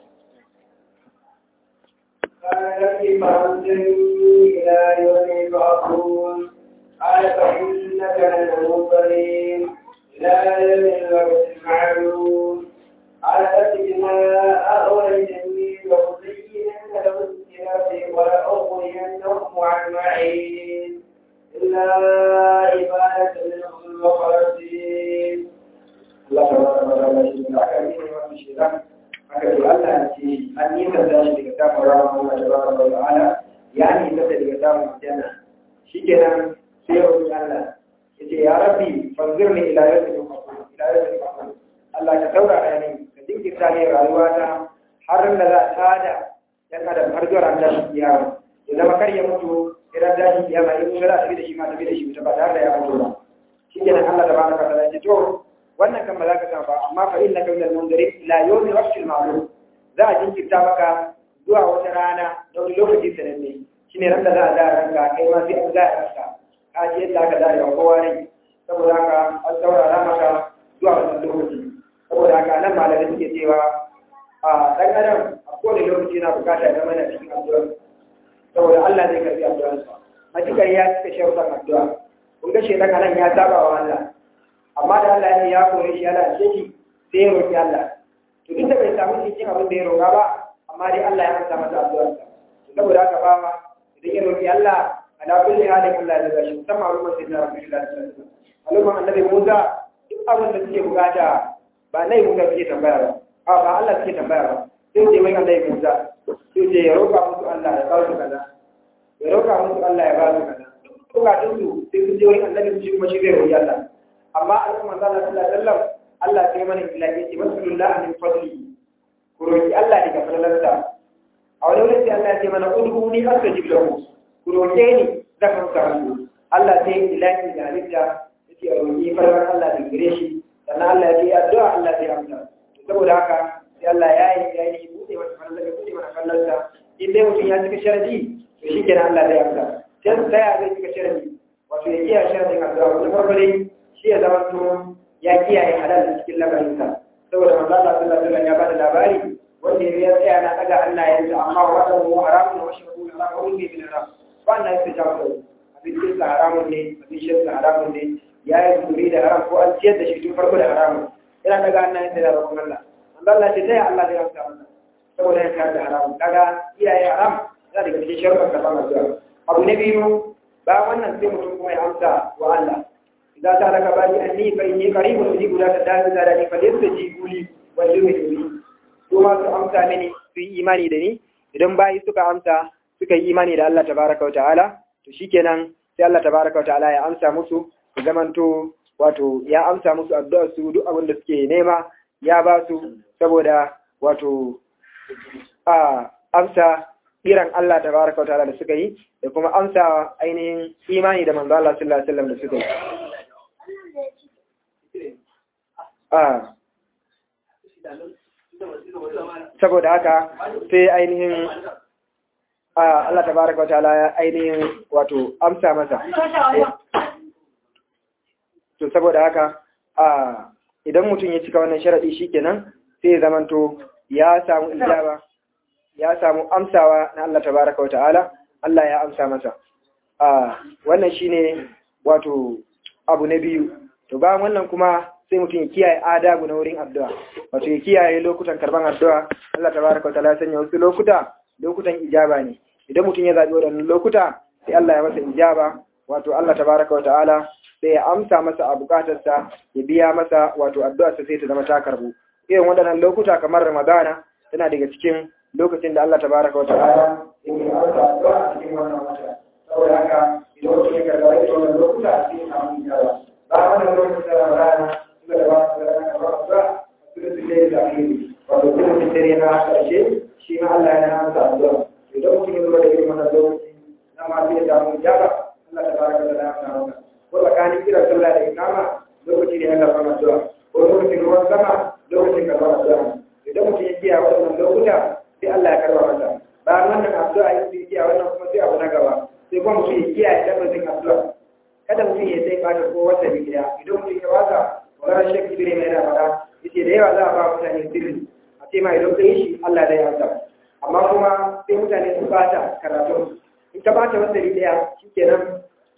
Speaker 3: كيف أنزلني إلى يوم يبعثون قال فإنك من المنظرين إلى يوم الوقت المعلوم قال فاتك ما أغويتني لأزينن لهم الكتاب ولأغوينهم أجمعين إلا عبادة منهم المخلصين
Speaker 1: Allah ta baraka ta da shi da aka yi wannan shedan aka ce Allah ya ce an yi ta da shi daga kafin rahama Allah ta baraka wa ta'ala ya ni ta daga samun janna shikenan sai ya roki Allah ya ce ya rabbi fanzirni ila yawmi yub'athun ila yawmi yub'athun Allah ka saurara ni ka jinkirta ni rayuwa ta har da za ta da dan adam har zuwa ran tashin kiyama ya zama kar ya mutu idan tashin kiyama in ga za ta bi da shi ma ta bi da shi ta ba tare da ya mutu ba shikenan Allah tabaraka wa ta'ala ya ce to wannan kan ba za ka samu ba amma fa innaka minal munzirin ila yawmi waqtil ma'lum za a jinkirta maka zuwa wata rana da wani lokaci sananne shine ran da za a da ranka kai ma sai an za a ranka ka ji yadda aka zare wa kowa rai saboda haka an saurara maka zuwa wannan lokaci saboda haka nan malamai suke cewa a dan adam a kowane lokaci yana bukata ya zama yana cikin addu'a saboda Allah zai karbi addu'arsa matukar ya cika sharuɗan addu'a kun ga shedan anan ya saba wa Allah amma da Allah ne ya kore shi yana ce shi sai ya roƙi Allah to duk da bai samu cikin abin da ya roƙa ba amma dai Allah ya amsa masa addu'arsa saboda haka bawa idan ya roki Allah ala kulli halin Allah ya gashi musamman al'ummar sai na Rasulullahi sallallahu alaihi wasallam al'ummar annabi Musa duk abin da suke bukata ba nai Musa suke tambaya ba a ba Allah suke tambaya ba sai ce wai annabi Musa sai ce ya roka musu Allah ya ba su kaza ya roka musu Allah ya ba su kaza bukatun su sai su je wai annabi su kuma shi zai roki Allah amma al'ummar sallallahu alaihi wasallam Allah sai mana ilahi ce masallallahu min fadli ku roki Allah daga falalarsa a wani wurin sai Allah ya ce mana udhuni astajib lahu ku roke ni zan amsa muku Allah sai ilahi da halitta yake a roki falalar Allah da gare shi sannan Allah ya ce addu'a Allah zai amsa saboda haka sai Allah ya yi ya yi buɗe masa falalar ya buɗe mana falalarsa in dai mutum ya cika sharadi to shi kenan Allah zai amsa sai su tsaya zai cika sharadi wato ya kiyaye sharadin addu'a wani farko dai shi ya zama to ya kiyaye halal cikin lamarinsa saboda manzo Allah sallallahu alaihi wasallam ya bada labari wanda ya tsaya na daga Allah ya ce amma wa da mu haramun wa shi kuma Allah ko ne bin haram ba na yi jawo abin da sa haramun ne abin shi sa haramun ne ya yi zuri da haram ko an ciyar da shi tun farko da haramun yana daga Allah ya tsaya da roƙon Allah manzo Allah ce sai Allah zai amsa masa saboda ya kare da haramun kaga iyaye haram yana daga cikin sharuɗan karɓar addu'a abu na biyu ba wannan sai mutum kuma ya amsa wa Allah إذا سألك بالي أني فإني قريب أجيب لا تدعي ذلك فليستجيبوا لي وليؤمنوا بي ثم أمسى مني في إيماني دني idan bayi suka amsa suka yi imani da Allah tabaraka wata'ala to shikenan sai Allah tabaraka wata'ala ya amsa musu zamanto wato ya amsa musu addu'ar su duk abin da suke nema ya ba su saboda wato a amsa kiran Allah tabaraka wata'ala da suka yi da kuma amsa ainihin imani da manzo Allah sallallahu alaihi wasallam da suka yi saboda haka sai ainihin Allah tabaraka wa ta'ala ya ainihin wato amsa masa to saboda haka idan mutum ya cika wannan sharadi shikenan sai zamanto ya samu ijaba ya samu amsawa na Allah tabaraka wa ta'ala Allah ya amsa masa wannan shine wato abu na biyu to bayan wannan kuma sai mutum ya kiyaye adabu na wurin addu'a wato ya kiyaye lokutan karban addu'a Allah tabaraka wa ta'ala ya sanya wasu lokuta lokutan ijaba ne idan mutum ya zabi waɗannan lokuta sai Allah ya masa ijaba wato Allah tabaraka wa ta'ala sai ya amsa masa a bukatarsa ya biya masa wato addu'arsa sai ta zama ta karbu irin waɗannan lokuta kamar Ramadana tana daga cikin lokacin da Allah tabaraka wa ta'ala yake amsa addu'a a cikin wannan wata saboda haka idan mutum ya karɓa ita wannan lokuta sai ya samu ijaba ba wannan lokacin da Ramadana suka da ba su da rana ba su ba su da su da da akhiri wato kuma su dare na karshe shi ma Allah ya amsa addu'a idan mutum ya zo da irin wannan lokaci na ma sai ya samu ijaba Allah tabaraka wa ta'ala ya amsa masa ko tsakanin kira sallah da ikama lokaci ne na karɓar addu'a ko lokacin ruwan sama lokacin karɓar addu'a idan mutum ya kiyaye wannan lokuta sai Allah ya karɓa masa bayan wannan addu'a ya yi kiyaye wannan kuma sai abu na gaba sai kuma mutum ya kiyaye tabbacin addu'a kada mutum ya sai bata ko wata bidiya idan mutum ya wasa magana shek ibire mai yana faɗa yace da yawa za a ba mutane sirri a ce ma idan ka yi shi Allah da ya amsa amma kuma sai mutane su bata karatu in ka bata wata bidiya shikenan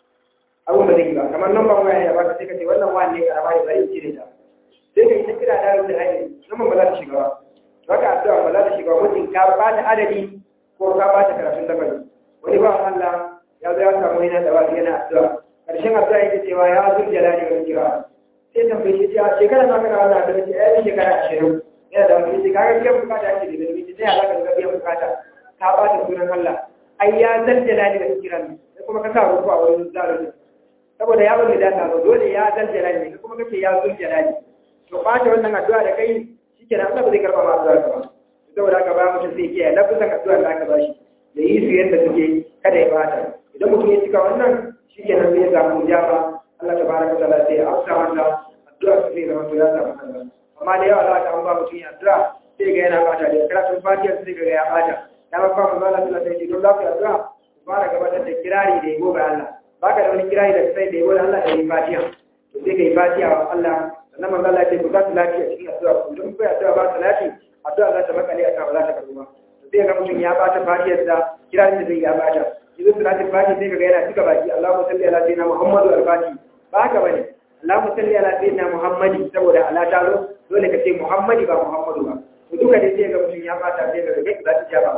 Speaker 1: abun da zai yi ba kamar lambar waya ya baka sai ka ce wannan wani ne karama ne bari cire ta sai ka yi ta kira da da hanyar lambar ba za ta shiga ba baka addu'a ba za ta shiga mutum ka ba ta adadi ko ka ba ta karatun lamari wani ba Allah ya zo ya samu yana da wani yana addu'a karshen addu'a yake cewa ya zul jalali wal kira sai ta bai shi cewa shekara na kana wannan addu'a ce ai shekara 20 yana da wani shekara biyan bukata ake da dalili sai Allah ka ga biyan bukata ka ba ta sunan Allah ai ya zal jalali wal kira ne kuma ka sa ruku a wurin zalunci saboda ya bani da ta dole ya zal jalali ne kuma kace ya zul jalali to ɓata wannan addu'a da kai shikenan Allah ba zai karba ma addu'a ka ba saboda haka ba mutum sai kiyaye lafazan addu'a da aka bashi da yi su yadda suke kada ya bata idan mutum ya cika wannan shikenan sai ya samu jaba Allah tabaraka taala sai ya amsa masa addu'a su zai zama to ya samu kansa amma da yawa za ka an ba mutum ya addu'a sai ga yana bata da karatun fatiha sai ga ya bata ya ba mu Allah sallallahu alaihi don za ku yi addu'a ku fara gabatar da kirari da yabo ga Allah baka da wani kirari da sai da yabo da Allah da yi fatiha to sai ka yi fatiha wa Allah sannan manzo Allah ya ce ku za su lafiya cikin addu'a ku don ku addu'a ba su lafiya addu'a za ta makale a kan ba za ta karbu ba sai ga mutum ya bata fatiyar da kira da zai ya bata yanzu salatin fati sai kaga yana cika baki Allahumma salli ala sayyidina Muhammadu al-Fati ba haka bane Allahumma salli ala sayyidina Muhammadi saboda ala ta zo dole ka ce Muhammadi ba Muhammadu ba to duka dai sai ga mutum ya bata sai ga kai za ta jaba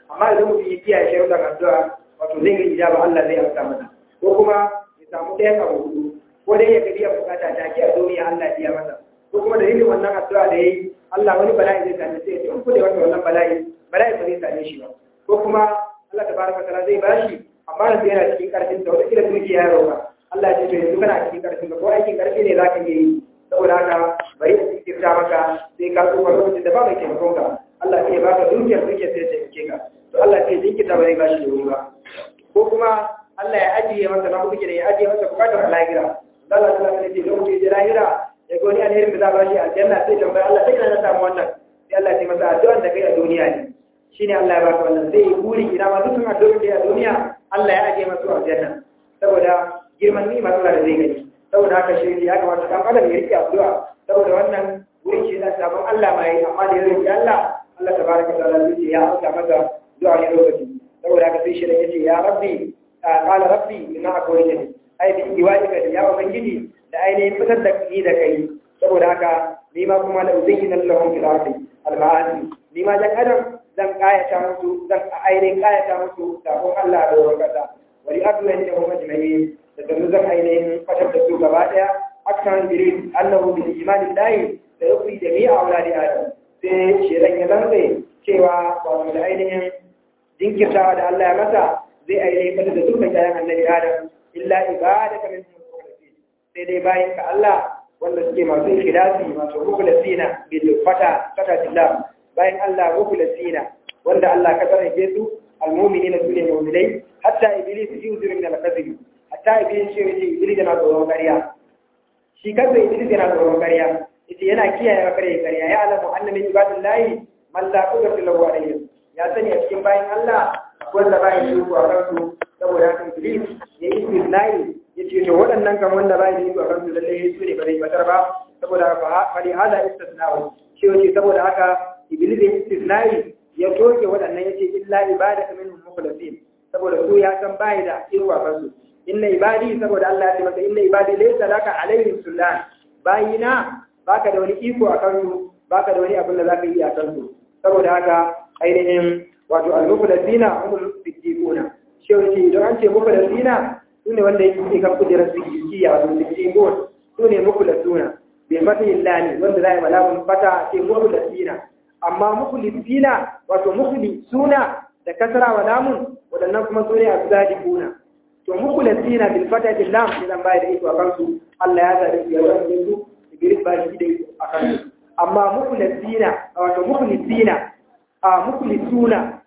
Speaker 1: amma idan mutum ya kiyaye sharuɗan addu'a wato zai ga ijaba Allah zai amsa masa ko kuma ya samu ɗayan abu hudu ko dai ya ga biyan bukata ta ki a duniya Allah ya biya masa ko kuma dalilin wannan addu'a da yayi Allah wani bala'i zai same sai ya ce in kuɗe wata wannan bala'i bala'i ba zai same shi ba ko kuma Allah tabaraka ta'ala zai bashi amma yanzu yana cikin karfin sa wata kila dukiya ya roƙa Allah ya ce to yanzu kana cikin karfin ka ko aikin karfi ne zaka iya yi saboda haka bari ya kirta maka sai ka tsofa lokacin da ba mai taimakon ka Allah sai ya baka dukiyar dukiyar sai ya taimake ka to Allah sai ya jinkirta ba zai bashi da wuri ba ko kuma Allah ya ajiye masa na kuke da ya ajiye masa bukatar lahira Allah ta lafiya ce lokacin da lahira ya ga wani alherin da za a bashi a aljanna sai tambaya Allah sai kana samu wannan sai Allah ya masa addu'an da kai a duniya ne shine Allah ya baka wannan sai ya buri ina ma dukkan addu'o'in da ya a duniya Allah ya ajiye masa aljanna saboda girman ni'imar Allah da zai gani saboda haka shi ya kamata dan adam ya rike addu'a saboda wannan wurin shi da sabon Allah mai amma da yake Allah Allah tabaraka ta'ala zai ce ya amsa masa du'a ne lokaci saboda haka sai shi da yace ya rabbi qala rabbi inna akwai ai bi iwaika da ya ubangiji da ainihin fitar da ni da kai saboda haka ni ma kuma la uzayyina lahum fil ardi al ma'asi ni ma dan adam zan kayata musu zan ainihin kayata musu sabon Allah da wurin kasa wali adlan da kuma jami'i da sanu zan ainihin fatar da su gaba daya akan jirin annahu bil imani dahi da yukri jami'a auladi adam sai shedan ya lantsa cewa ba da ainihin jinkirtawa da Allah ya masa zai ainihin fatar da dukkan kayan annabi adam illa ibadaka min mukhlasin sai dai bayan ka Allah wanda suke masu ikhlasi masu mukhlasina bil fata fata billah bayan Allah mukhlasina wanda Allah ka tsare su almu'minina sune mu'minai hatta iblis yuzuru min al-kadhib hatta iblis shi yace iblis yana tsoron ƙarya shi kansa iblis yana tsoron ƙarya yace yana kiyaye ƙarya ƙarya ya alamu anna min ibadillahi man la qudrata lahu alayhi ya sani a cikin bayan Allah wanda bayan shi ko a kansu saboda haka iblis ya yi istisnai ya ce to waɗannan kan wanda ba yi a kansu lalle su ne ba zai batar ba saboda haka fari hada istisnau shi wace saboda haka iblis ya istisnai ya toke waɗannan ya ce illa ibadaka minhum mukhlasin saboda su ya san bai da irin a kansu inna ibadi saboda Allah ya ce masa inna ibadi laysa laka alaihim sultan bayina baka da wani iko a kansu baka da wani abin da zaka yi a kansu saboda haka ainihin wato al-muflasina humul siddiquna shi ce idan an ce muflasina sune wanda yake kan kujerar siddiqiya wato siddiqun sune muflasuna bi fatihi lani wanda zai malakun fata ce muflasina amma muflisina wato muflisuna da kasra wa lamun wadannan kuma sune asadiquna to muflasina bil fatati lam idan bai da iko a kansu Allah ya zabe su ya zabe su Iblis ba shi da iko a kansu amma muflasina wato muflisina a muflisuna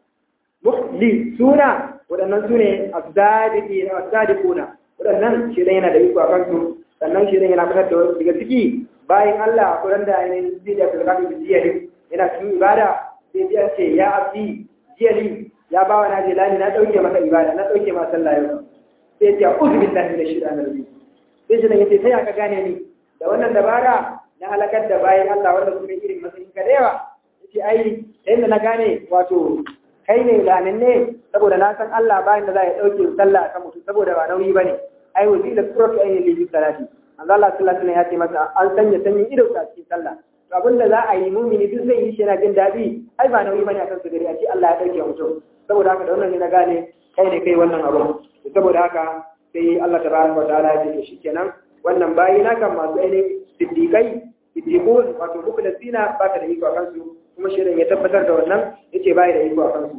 Speaker 1: muflisuna waɗannan su ne asadiquna waɗannan shi yana da iko a kansu sannan shi yana fitar da wasu daga ciki bayan Allah a kuran da ainihin zai da fulgatu da jiyali yana cikin ibada sai ya ce ya abdi jiyali ya ba wa naje lani na ɗauke maka ibada na ɗauke ma sallah yau sai ya ce uzu billahi da shida na rubi sai shi ya ce sai aka gane ni da wannan dabara na halakar da bayan Allah wanda su ne irin matsayin ka da yawa yace ai yadda na gane wato kai ne lanin ne saboda na san Allah bayan da za ya ɗauke sallah kan mutum saboda ba nauyi ba ne ai wazi da suratu ainihin lillahi salati an Allah sallallahu alaihi ya ce masa an sanya sanyin ido a cikin sallah to abin da za a yi mumini duk zai yi shi yana jin daɗi ai ba nauyi bane akan su gari a ce Allah ya ɗauke mutum saboda haka da wannan ne na gane kai ne kai wannan abu saboda haka sai Allah tabaraka wa ta'ala ya ce shikenan wannan bayi na kan masu ainihin siddiqai siddiqun wato mukhlasina ba ka da iko akan su kuma shirin ya tabbatar da wannan yace bai da iko a kansu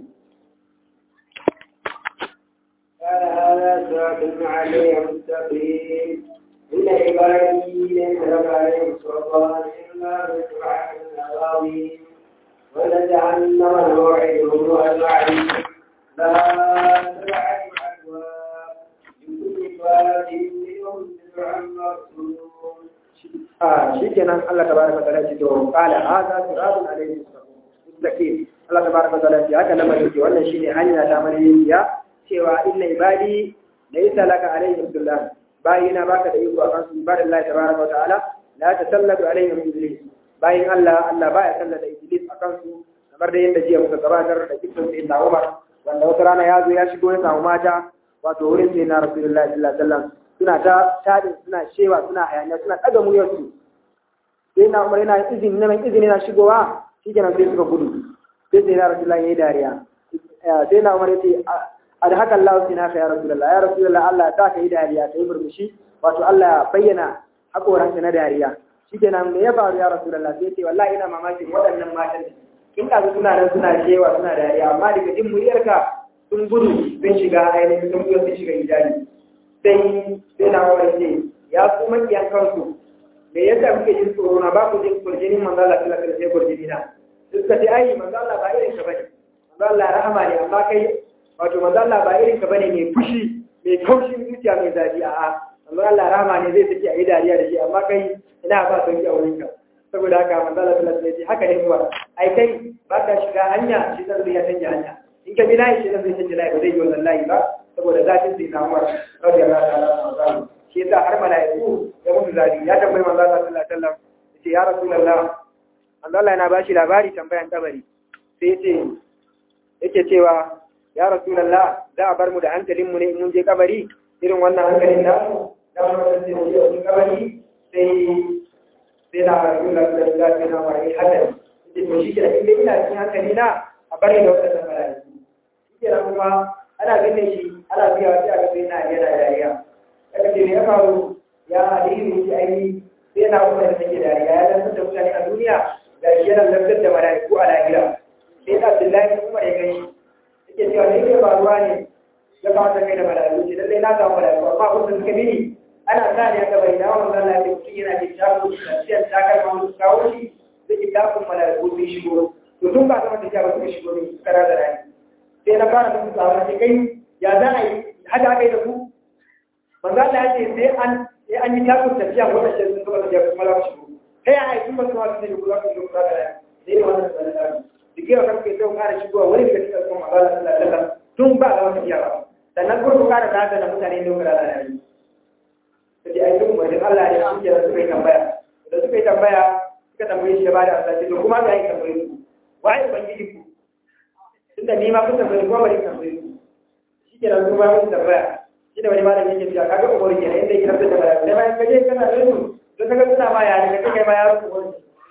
Speaker 3: قال هذا صراط علي مستقيم إن عبادي ليس لك عليهم سلطان إلا بسرعة العظيم ولجعلن موعدهم أجمعين لا سبعة أبواب لكل باب منهم سبع مقصود
Speaker 1: a shi kenan Allah tabaraka wa ta'ala ce to qala hadha siratun alayhi mustaqim Allah tabaraka wa ta'ala ce haka lamarin ce wannan shine hanya ta mariya cewa inna ibadi laysa laka alayhim sultan bayina baka da iko akan su ibadan Allah tabaraka wa ta'ala la tasallatu alayhim iblis bayin Allah Allah baya sallata iblis akan su kamar da yadda jiya muka gabatar da kitabun sai da Umar wanda wata rana ya zo ya shigo ya samu mata wato wurin sai na Rasulullahi sallallahu alaihi wasallam suna ta tadin suna shewa suna hayaniya suna ɗaga muryarsu sai na umar yana izini na mai izini na shigowa shi kenan sai suka gudu sai sai na rasulullahi ya yi dariya
Speaker 4: sai na umar yace a da haka Allah sai naka ya rasulullah ya rasulullah Allah ta kai dariya kai murmushi wato Allah ya bayyana hakoran na dariya shikenan me ya faru ya rasulullah sai ce wallahi ina mamakin waɗannan matan kin kaga suna nan suna shewa suna dariya amma daga jin muryarka sun gudu sun shiga ainihin sun gudu sun shiga hijabi sai sai na umar ce ya ku makiyan kanku me yasa kuke jin tsoro na ba ku jin kurjinin manzo Allah sallallahu alaihi wasallam kurjini na suka ce ai manzo Allah ba irin ka bane manzo Allah rahama ne amma kai wato manzo Allah ba irin ka bane mai fushi mai kaushin zuciya mai zafi a a manzo Allah rahama ne zai saki a yi dariya da shi amma kai ina ba sauki a wurin ka saboda haka manzo Allah sallallahu alaihi wasallam haka ne kuwa ai kai ba ka shiga hanya shi zan ya canja hanya in ka bi layi shi zan zai canja layi ba zai yi wannan layi ba saboda zafin sai na Umar radiyallahu ta'ala anhu shi yasa har mala'iku ya mutu zabi ya tambayi manzo Allah sallallahu alaihi wasallam yace ya rasulullah manzo Allah yana bashi labari tambayan kabari sai yace yake cewa ya rasulullah za a bar mu da hankalin mu ne in mun je kabari irin wannan hankalin da da mu da sai mu je kabari sai sai na rasulullah sallallahu alaihi wasallam wai hada yace to shi kenan in ina cikin hankali na a bari da wannan mala'iku shi kenan kuma ana ganin shi ana biya sai aka sai na yana dariya daga ce ya faru ya aliyu shi aini sai na kuma da take dariya ya lantar da mutane a duniya da shi yana lantar da mala'iku a lahira sai da abdullahi kuma ya gani yake cewa ne ke faruwa ne ya kawo ta kai da mala'iku ce lallai na samu mala'iku amma kun suka mini ana sa ne aka bai dawo manzon Allah ya mutum yana da shago da siyan takalma wani kawo shi da kitabun mala'iku sun shigo to tun ba zama tafiya ba suka shigo ne suka rada rani sai na fara musu tsawon ce kai ya za a yi haka aka yi da ku manzo Allah ya ce sai an sai an yi takun tafiya wanda shi sun gaba tafiya kuma za ku shigo kai ai kun ba su ma su ku za ku shigo da ya sai ne wannan sanan dike wa kanke sai ku ƙara shigowa wani daga cikin kuma manzo Allah sallallahu alaihi wasallam tun ba ga tafiya ba sannan kuma ku ƙara tada da mutane ne ku da ya yi sai ai duk mai Allah ne shi ke suka yi tambaya da suka yi tambaya suka tambaye shi ya bada Allah ce to kuma ga yi tambaye ku wai ubangiji ku tunda ni ma kun tambaye ko bari tambaye ku shi ke nan kuma mun tambaya shi da wani malami yake cewa kaga umar ke inda yake rabta da malami sai bayan kaje kana da su to kaga suna ma yare kaga kai ma yaro umar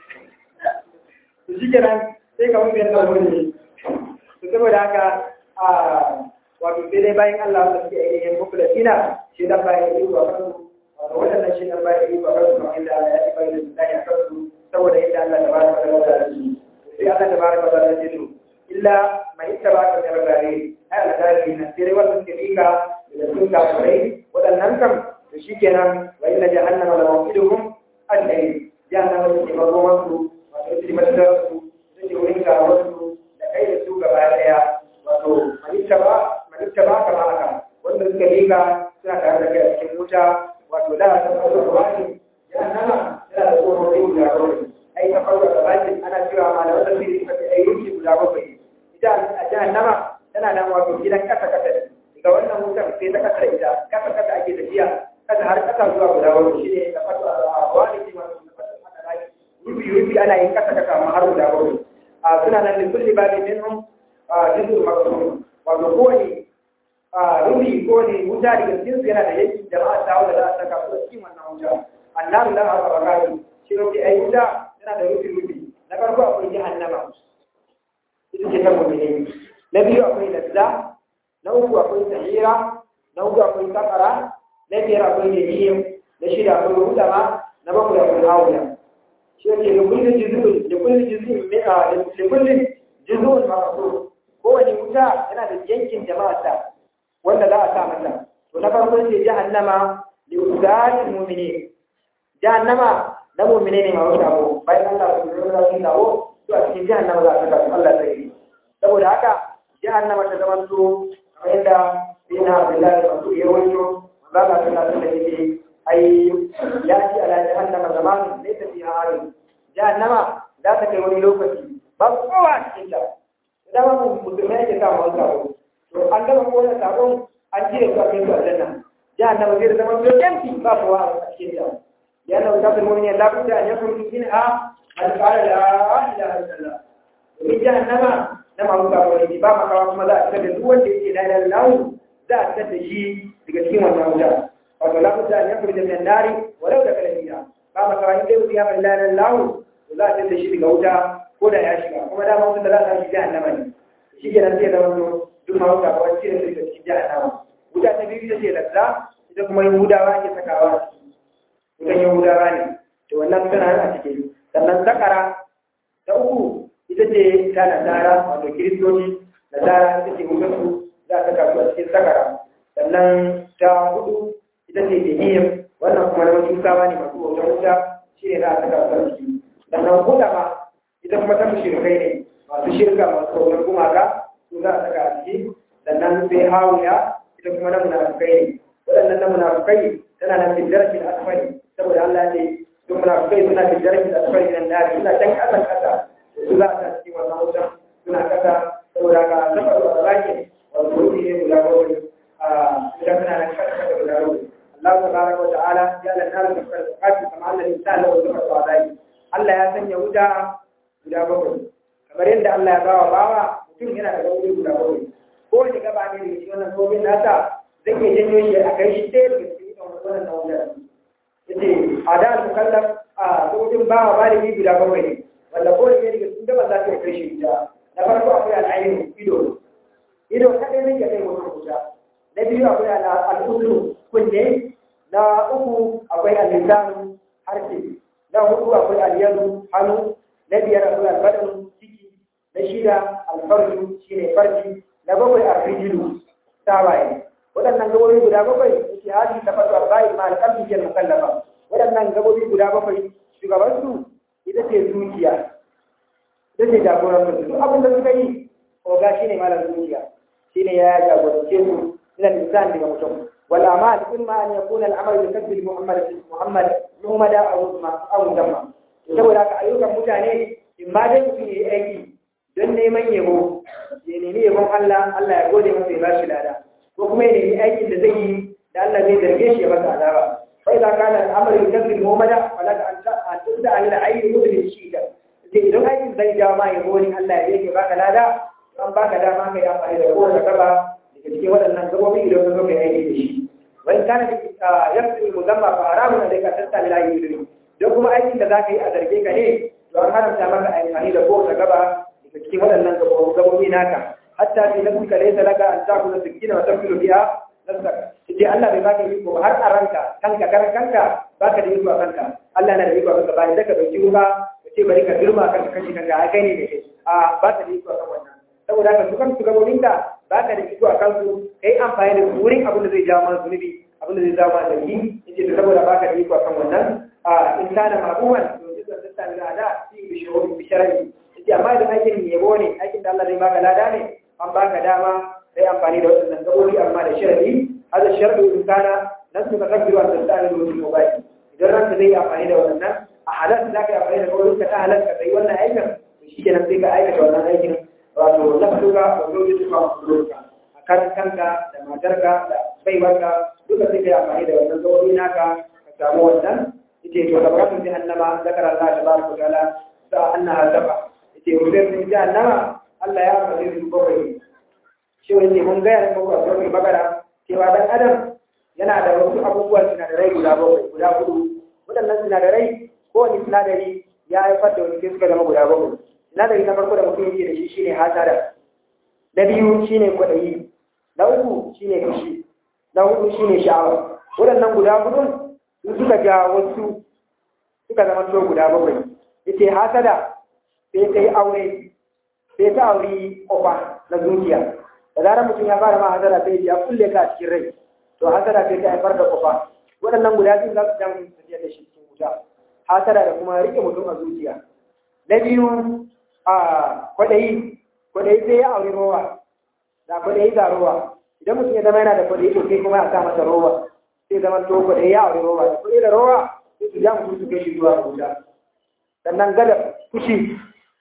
Speaker 4: to shi kenan sai ka mun yadda umar ne to saboda haka a wato sai dai bayan Allah da suke ainihin mukulatina shi dan bayan yi wa kansu wato wadannan shi dan bayan yi wa kansu kamar yadda Allah ya ci bayan da ya kansu saboda yadda Allah ta baraka da wata da shi sai Allah ta baraka da wata da shi illa mai ittabaka da rabbi ai alƙali na sai dai wannan ke fika da sun kafirai waɗannan kam to shi kenan wa inna jahannama la mawqiduhum al-layl jahannama ce magoman su wato ita ce matar su ita ce wurin gawar su da kai da su gaba daya wato manitta ba manitta ba kama haka wanda suka lika suna tare da kai a cikin wuta wato da ta farko da wani jahannama tana da tsoron rai guda bakwai ai ta farko da wani ana cewa malaman tafsiri suka ce ai rufi guda bakwai ita a jahannama tana nan wato gidan kasa kasa ga wannan wutar sai ta kasa ita kasa kasa ake tafiya kasa har kasa zuwa guda wani shi ne da fatu a wani ce masu da fatu haka rai rufi rufi ana yin kasa kasa ma har guda wani a suna nan da kulli ba da minhum a jizu maksum wato kowane rufi kowane wuta daga cikin su yana da yanki jama'a ta wanda za a saka su cikin wannan wuta annabi la ha barakatu shi rufi ai wuta yana da rufi rufi na farko akwai jahannama ita ce ta mu'mini na biyu akwai lazza na uku akwai sahira na uku akwai sakara na biyar akwai jahiyim na shida akwai hudama na bakwai akwai hawiya shi ne da kullum jizuun da kullum jizuun mai a da kullum jizuun masu kowane wuta yana da yankin jama'arsa wanda za a sa mata to na farko ce jahannama li usatil mu'minin jahannama na mu'mine ne ma wata ko bayan Allah su rura su dawo to a cikin jahannama za a saka su Allah sai saboda haka jahannama ta zama to inda dina Abdullahi masu iya wato za ka tana da yake ai ya ci ala jahannama zamanin ne ta fi hari jahannama za ta kai wani lokaci ba kowa a cikin ta da ba mu musulmai yake sa mu sabo to an gama ko wannan sabon an cire su a kai su aljanna jahannama zai zama to yanki ba kowa a cikin ta ya na wata bin mu'minin la budda an yakun minha al qala la ilaha illallah domin jahannama na masu sabon ne ba makawa kuma za a fitar da duk wanda yake la ilaha illallah za a fitar da shi daga cikin wannan wuta wato la budda an yakun min an-nari walau da kalamiya ba makawa in dai mutum ya bar la ilaha illallah to za a fitar da shi daga wuta ko da ya shiga kuma dama wanda za a shi jahannama ne shi ke nan zai zama to duk ma wuta kawai cire su daga cikin jahannama wuta ta biyu ita ce lazza ita kuma yahudawa ake sakawa a ciki wutan yahudawa ne to wannan tana a ciki sannan sakara ta uku ita ce ta nasara wato kiristoci nasara ita ce wutansu za a saka su a cikin sakara sannan ta hudu ita ce jahiyar wannan kuma na wasu sawa ne masu bautar wuta shi ne za a saka su a ciki sannan hudama ita kuma ta mushrikai ne masu shirka masu bautar gumaka su za a saka a ciki sannan sai hawiya ita kuma na munafukai ne waɗannan na munafukai tana nan fil darakin asfali saboda Allah ne duk munafukai suna fil darakin asfali nan da suna can ƙasan ƙasa su za a sa cikin wannan wutan suna ƙasa saboda ka saboda wa zaki wato wuri ne guda bakwai a idan suna nan ƙasa ƙasa guda bakwai Allah tabaraka wa ta'ala ya lantar da farkati kamar Allah ne ta lawa zuwa wa zaki Allah ya sanya wuta guda bakwai kamar yadda Allah ya bawa bawa mutum yana da wuri guda bakwai ko wani gaba ne da shi wannan gobin nasa zai iya janyo shi a kai shi ɗaya daga cikin wannan nau'in yace a da mukallaf a gobin bawa baligi guda bakwai ne wanda ko da daga cikin gaba za ta kai shi guda na farko akwai al'ayin ido ido kaɗai ne ya kai mutum guda na biyu akwai al'udu kunne na uku akwai al'isanu harshe na hudu akwai al'yadu hannu na biyar akwai albaɗin ciki na shida alfarju shine farji na bakwai arrijilu tawaye waɗannan gabobi guda bakwai yake hadi ta fatu arba'i ma alƙalbi ke mukallafa waɗannan gabobi guda bakwai shugabansu ita ce zuciya ita ce jagoran su duk abin da suka yi oga shine malam zuciya shine ya jagorance su ila insan daga mutum wal amal imma an yakuna al amal bi kasbi muhammad muhammad muhammad aw aw damma saboda haka ayyukan mutane in ma dai mutum yayi aiki don neman yabo ya nemi yabon Allah Allah ya gode masa ya ba shi lada ko kuma ya nemi aikin da zai yi da Allah zai zarge shi ya masa azaba fa idza kana al-amru yukazzibu muhammada fala an tubda an al-ayyi mudri shida sai idan aikin zai jawo ma yabo ne Allah ya yake baka lada an baka dama kai amfani da kowace gaba daga cikin waɗannan gabobi idan ka zo kai aiki da shi wani kana da yafi muzamma fa haramun da ka tasta ila ayyi don kuma aikin da zaka yi a zarge ka ne to an haramta maka amfani da kowace gaba cikin waɗannan gabobi naka hatta fi nafsika laysa laka an ta'kula sikina wa tafilu biha nafsaka sai Allah bai baka iko ba har a ranka kanka karan kanka baka da iko a kanka Allah na da iko a kanka ba da ka dauki ruwa ka ce bari ka girma kanka kashi kanka a kai ne da kai a baka da iko a kan wannan saboda haka su kansu gabobin ka baka da iko a kansu kai amfani da wurin abin da zai jawo mana zunubi abin da zai jawo mana zargi yace to saboda baka da iko a kan wannan a in kana ma'uwan to jizan tattali da da fi bishawar bisharari yace amma idan aikin yabo ne aikin da Allah zai baka lada ne an baka dama sai amfani da waɗannan gabobi amma da sharadi hada sharadu in kana nasu ka kabbiru an tastani da wasu mobile idan ranka zai amfani da waɗannan a halarta za ka yi amfani da gabobin ka ta halarta ka yi wannan aikin to shi kenan sai ka aikata wannan aikin wato na fituka da zoji tuka musulunka a karan kanka da matarka da baiwarka duka sai ka yi amfani da wannan gabobi naka ka samu wannan ita to da bukatun jahannama zakara Allah tabaraka wa ta'ala sa annaha sab'a ce wurin sun ji annama Allah ya faɗi su bakwai shi wani mun gaya da bakwai bakwai magana cewa dan adam yana da wasu abubuwan sinadarai guda bakwai guda hudu waɗannan sinadarai kowane sinadari ya haifar da wani sai suka zama guda bakwai sinadari na farko da mutum yake da shi shine hasada na biyu shine kwaɗayi na uku shine fushi na hudu shine sha'awa waɗannan guda hudun su suka ja wasu suka zama to guda bakwai yace hasada sai ta yi aure sai ta auri kofa na zuciya da zarar mutum ya fara ma hasara sai ya kulle ka a cikin rai to hasara sai ta haifar da kofa waɗannan guda biyu za su jan tafiya da shi cikin wuta hasara da kuma rike mutum a zuciya na biyu a kwaɗayi kwaɗayi sai ya auri rowa da kwaɗayi ga rowa idan mutum ya zama yana da kwaɗayi to sai kuma ya sa masa rowa sai zama to kwaɗayi ya auri rowa da kwaɗayi da rowa sai su ja mutum su kai shi zuwa wuta sannan gadar fushi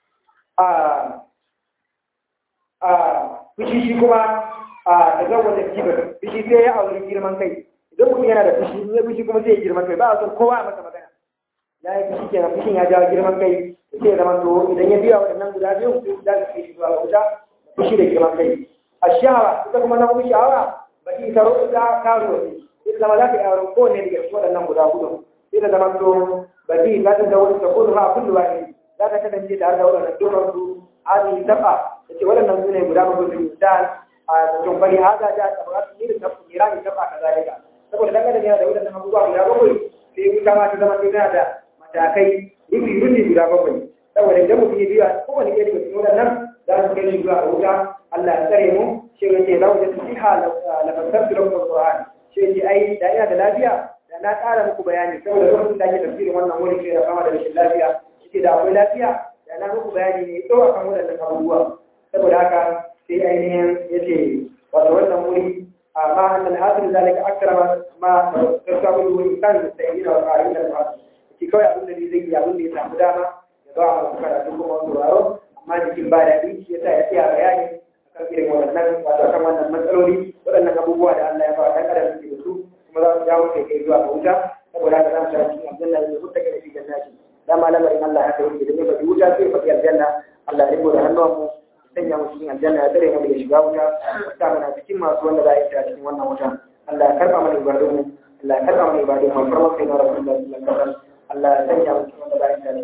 Speaker 4: a fushi shi kuma a daga wajen kibar fushi sai ya auri girman kai idan mutum yana da fushi in ya fushi kuma sai ya girman kai ba a son kowa a masa magana ya yi fushi kenan fushin ya jawo girman kai sai ya zama to idan ya biya waɗannan guda biyu sai su dace kai shi zuwa wuta fushi da girman kai a shahawa ita kuma na kuma shahawa ba ki ta roƙa ta karo ne sai zama za ka yi auren kowane daga cikin waɗannan guda hudu sai da zama to ba ki za ta zaune ta kudu ha kullu wani za ta kasance tare da waɗannan dukkan su hadi dafa yace waɗannan sune guda bakwai su misal a cikin bari haza da tabaratu ni da tafi irani ta ba kazalika saboda dan adam yana da waɗannan abubuwa guda bakwai sai wuta ma ta zama tana da matakai rufi rufi guda bakwai saboda idan mutum ya biya kowane ɗaya daga cikin waɗannan za su kai shi zuwa a wuta Allah ya tsare mu shi ya ce lau da siha la fasartu lakum alquran shi ya ce ai da ina da lafiya da na ƙara muku bayani saboda lokacin da ake tafsirin wannan wuri ke da kama da rashin lafiya shi da akwai lafiya da na muku bayani ne tsawo akan waɗannan abubuwa saboda haka sai ainihin ya ce wato wannan wuri a ma annal hasil zalika akrama ma tasabu wani kan mustaqina wa qa'ina al-hasil shi kawai abin da zai yi abin da ya samu dama ya ba mu karatu kuma sauraro amma jikin ba daɗi shi yasa ya tsaya bayani akan irin waɗannan wato akan wannan matsaloli waɗannan abubuwa da Allah ya ba ɗan adam suke da su kuma za su jawo kai kai zuwa ga wuta saboda haka za mu tafi cikin aljanna ne mutta kai fi jannati da ma lamarin Allah haka yake da ne ba wuta sai fa aljanna Allah ya riko da hannuwan mu sanya mu cikin aljanna ya tsare mu daga shiga wuta sa mana cikin masu wanda za a yi ta cikin wannan wuta Allah ya karɓa mana ibadun mu Allah ya karɓa mana ibadun mu farma kai na rasulullahi sallallahu alaihi wasallam Allah ya sanya mu cikin wanda za a yi ta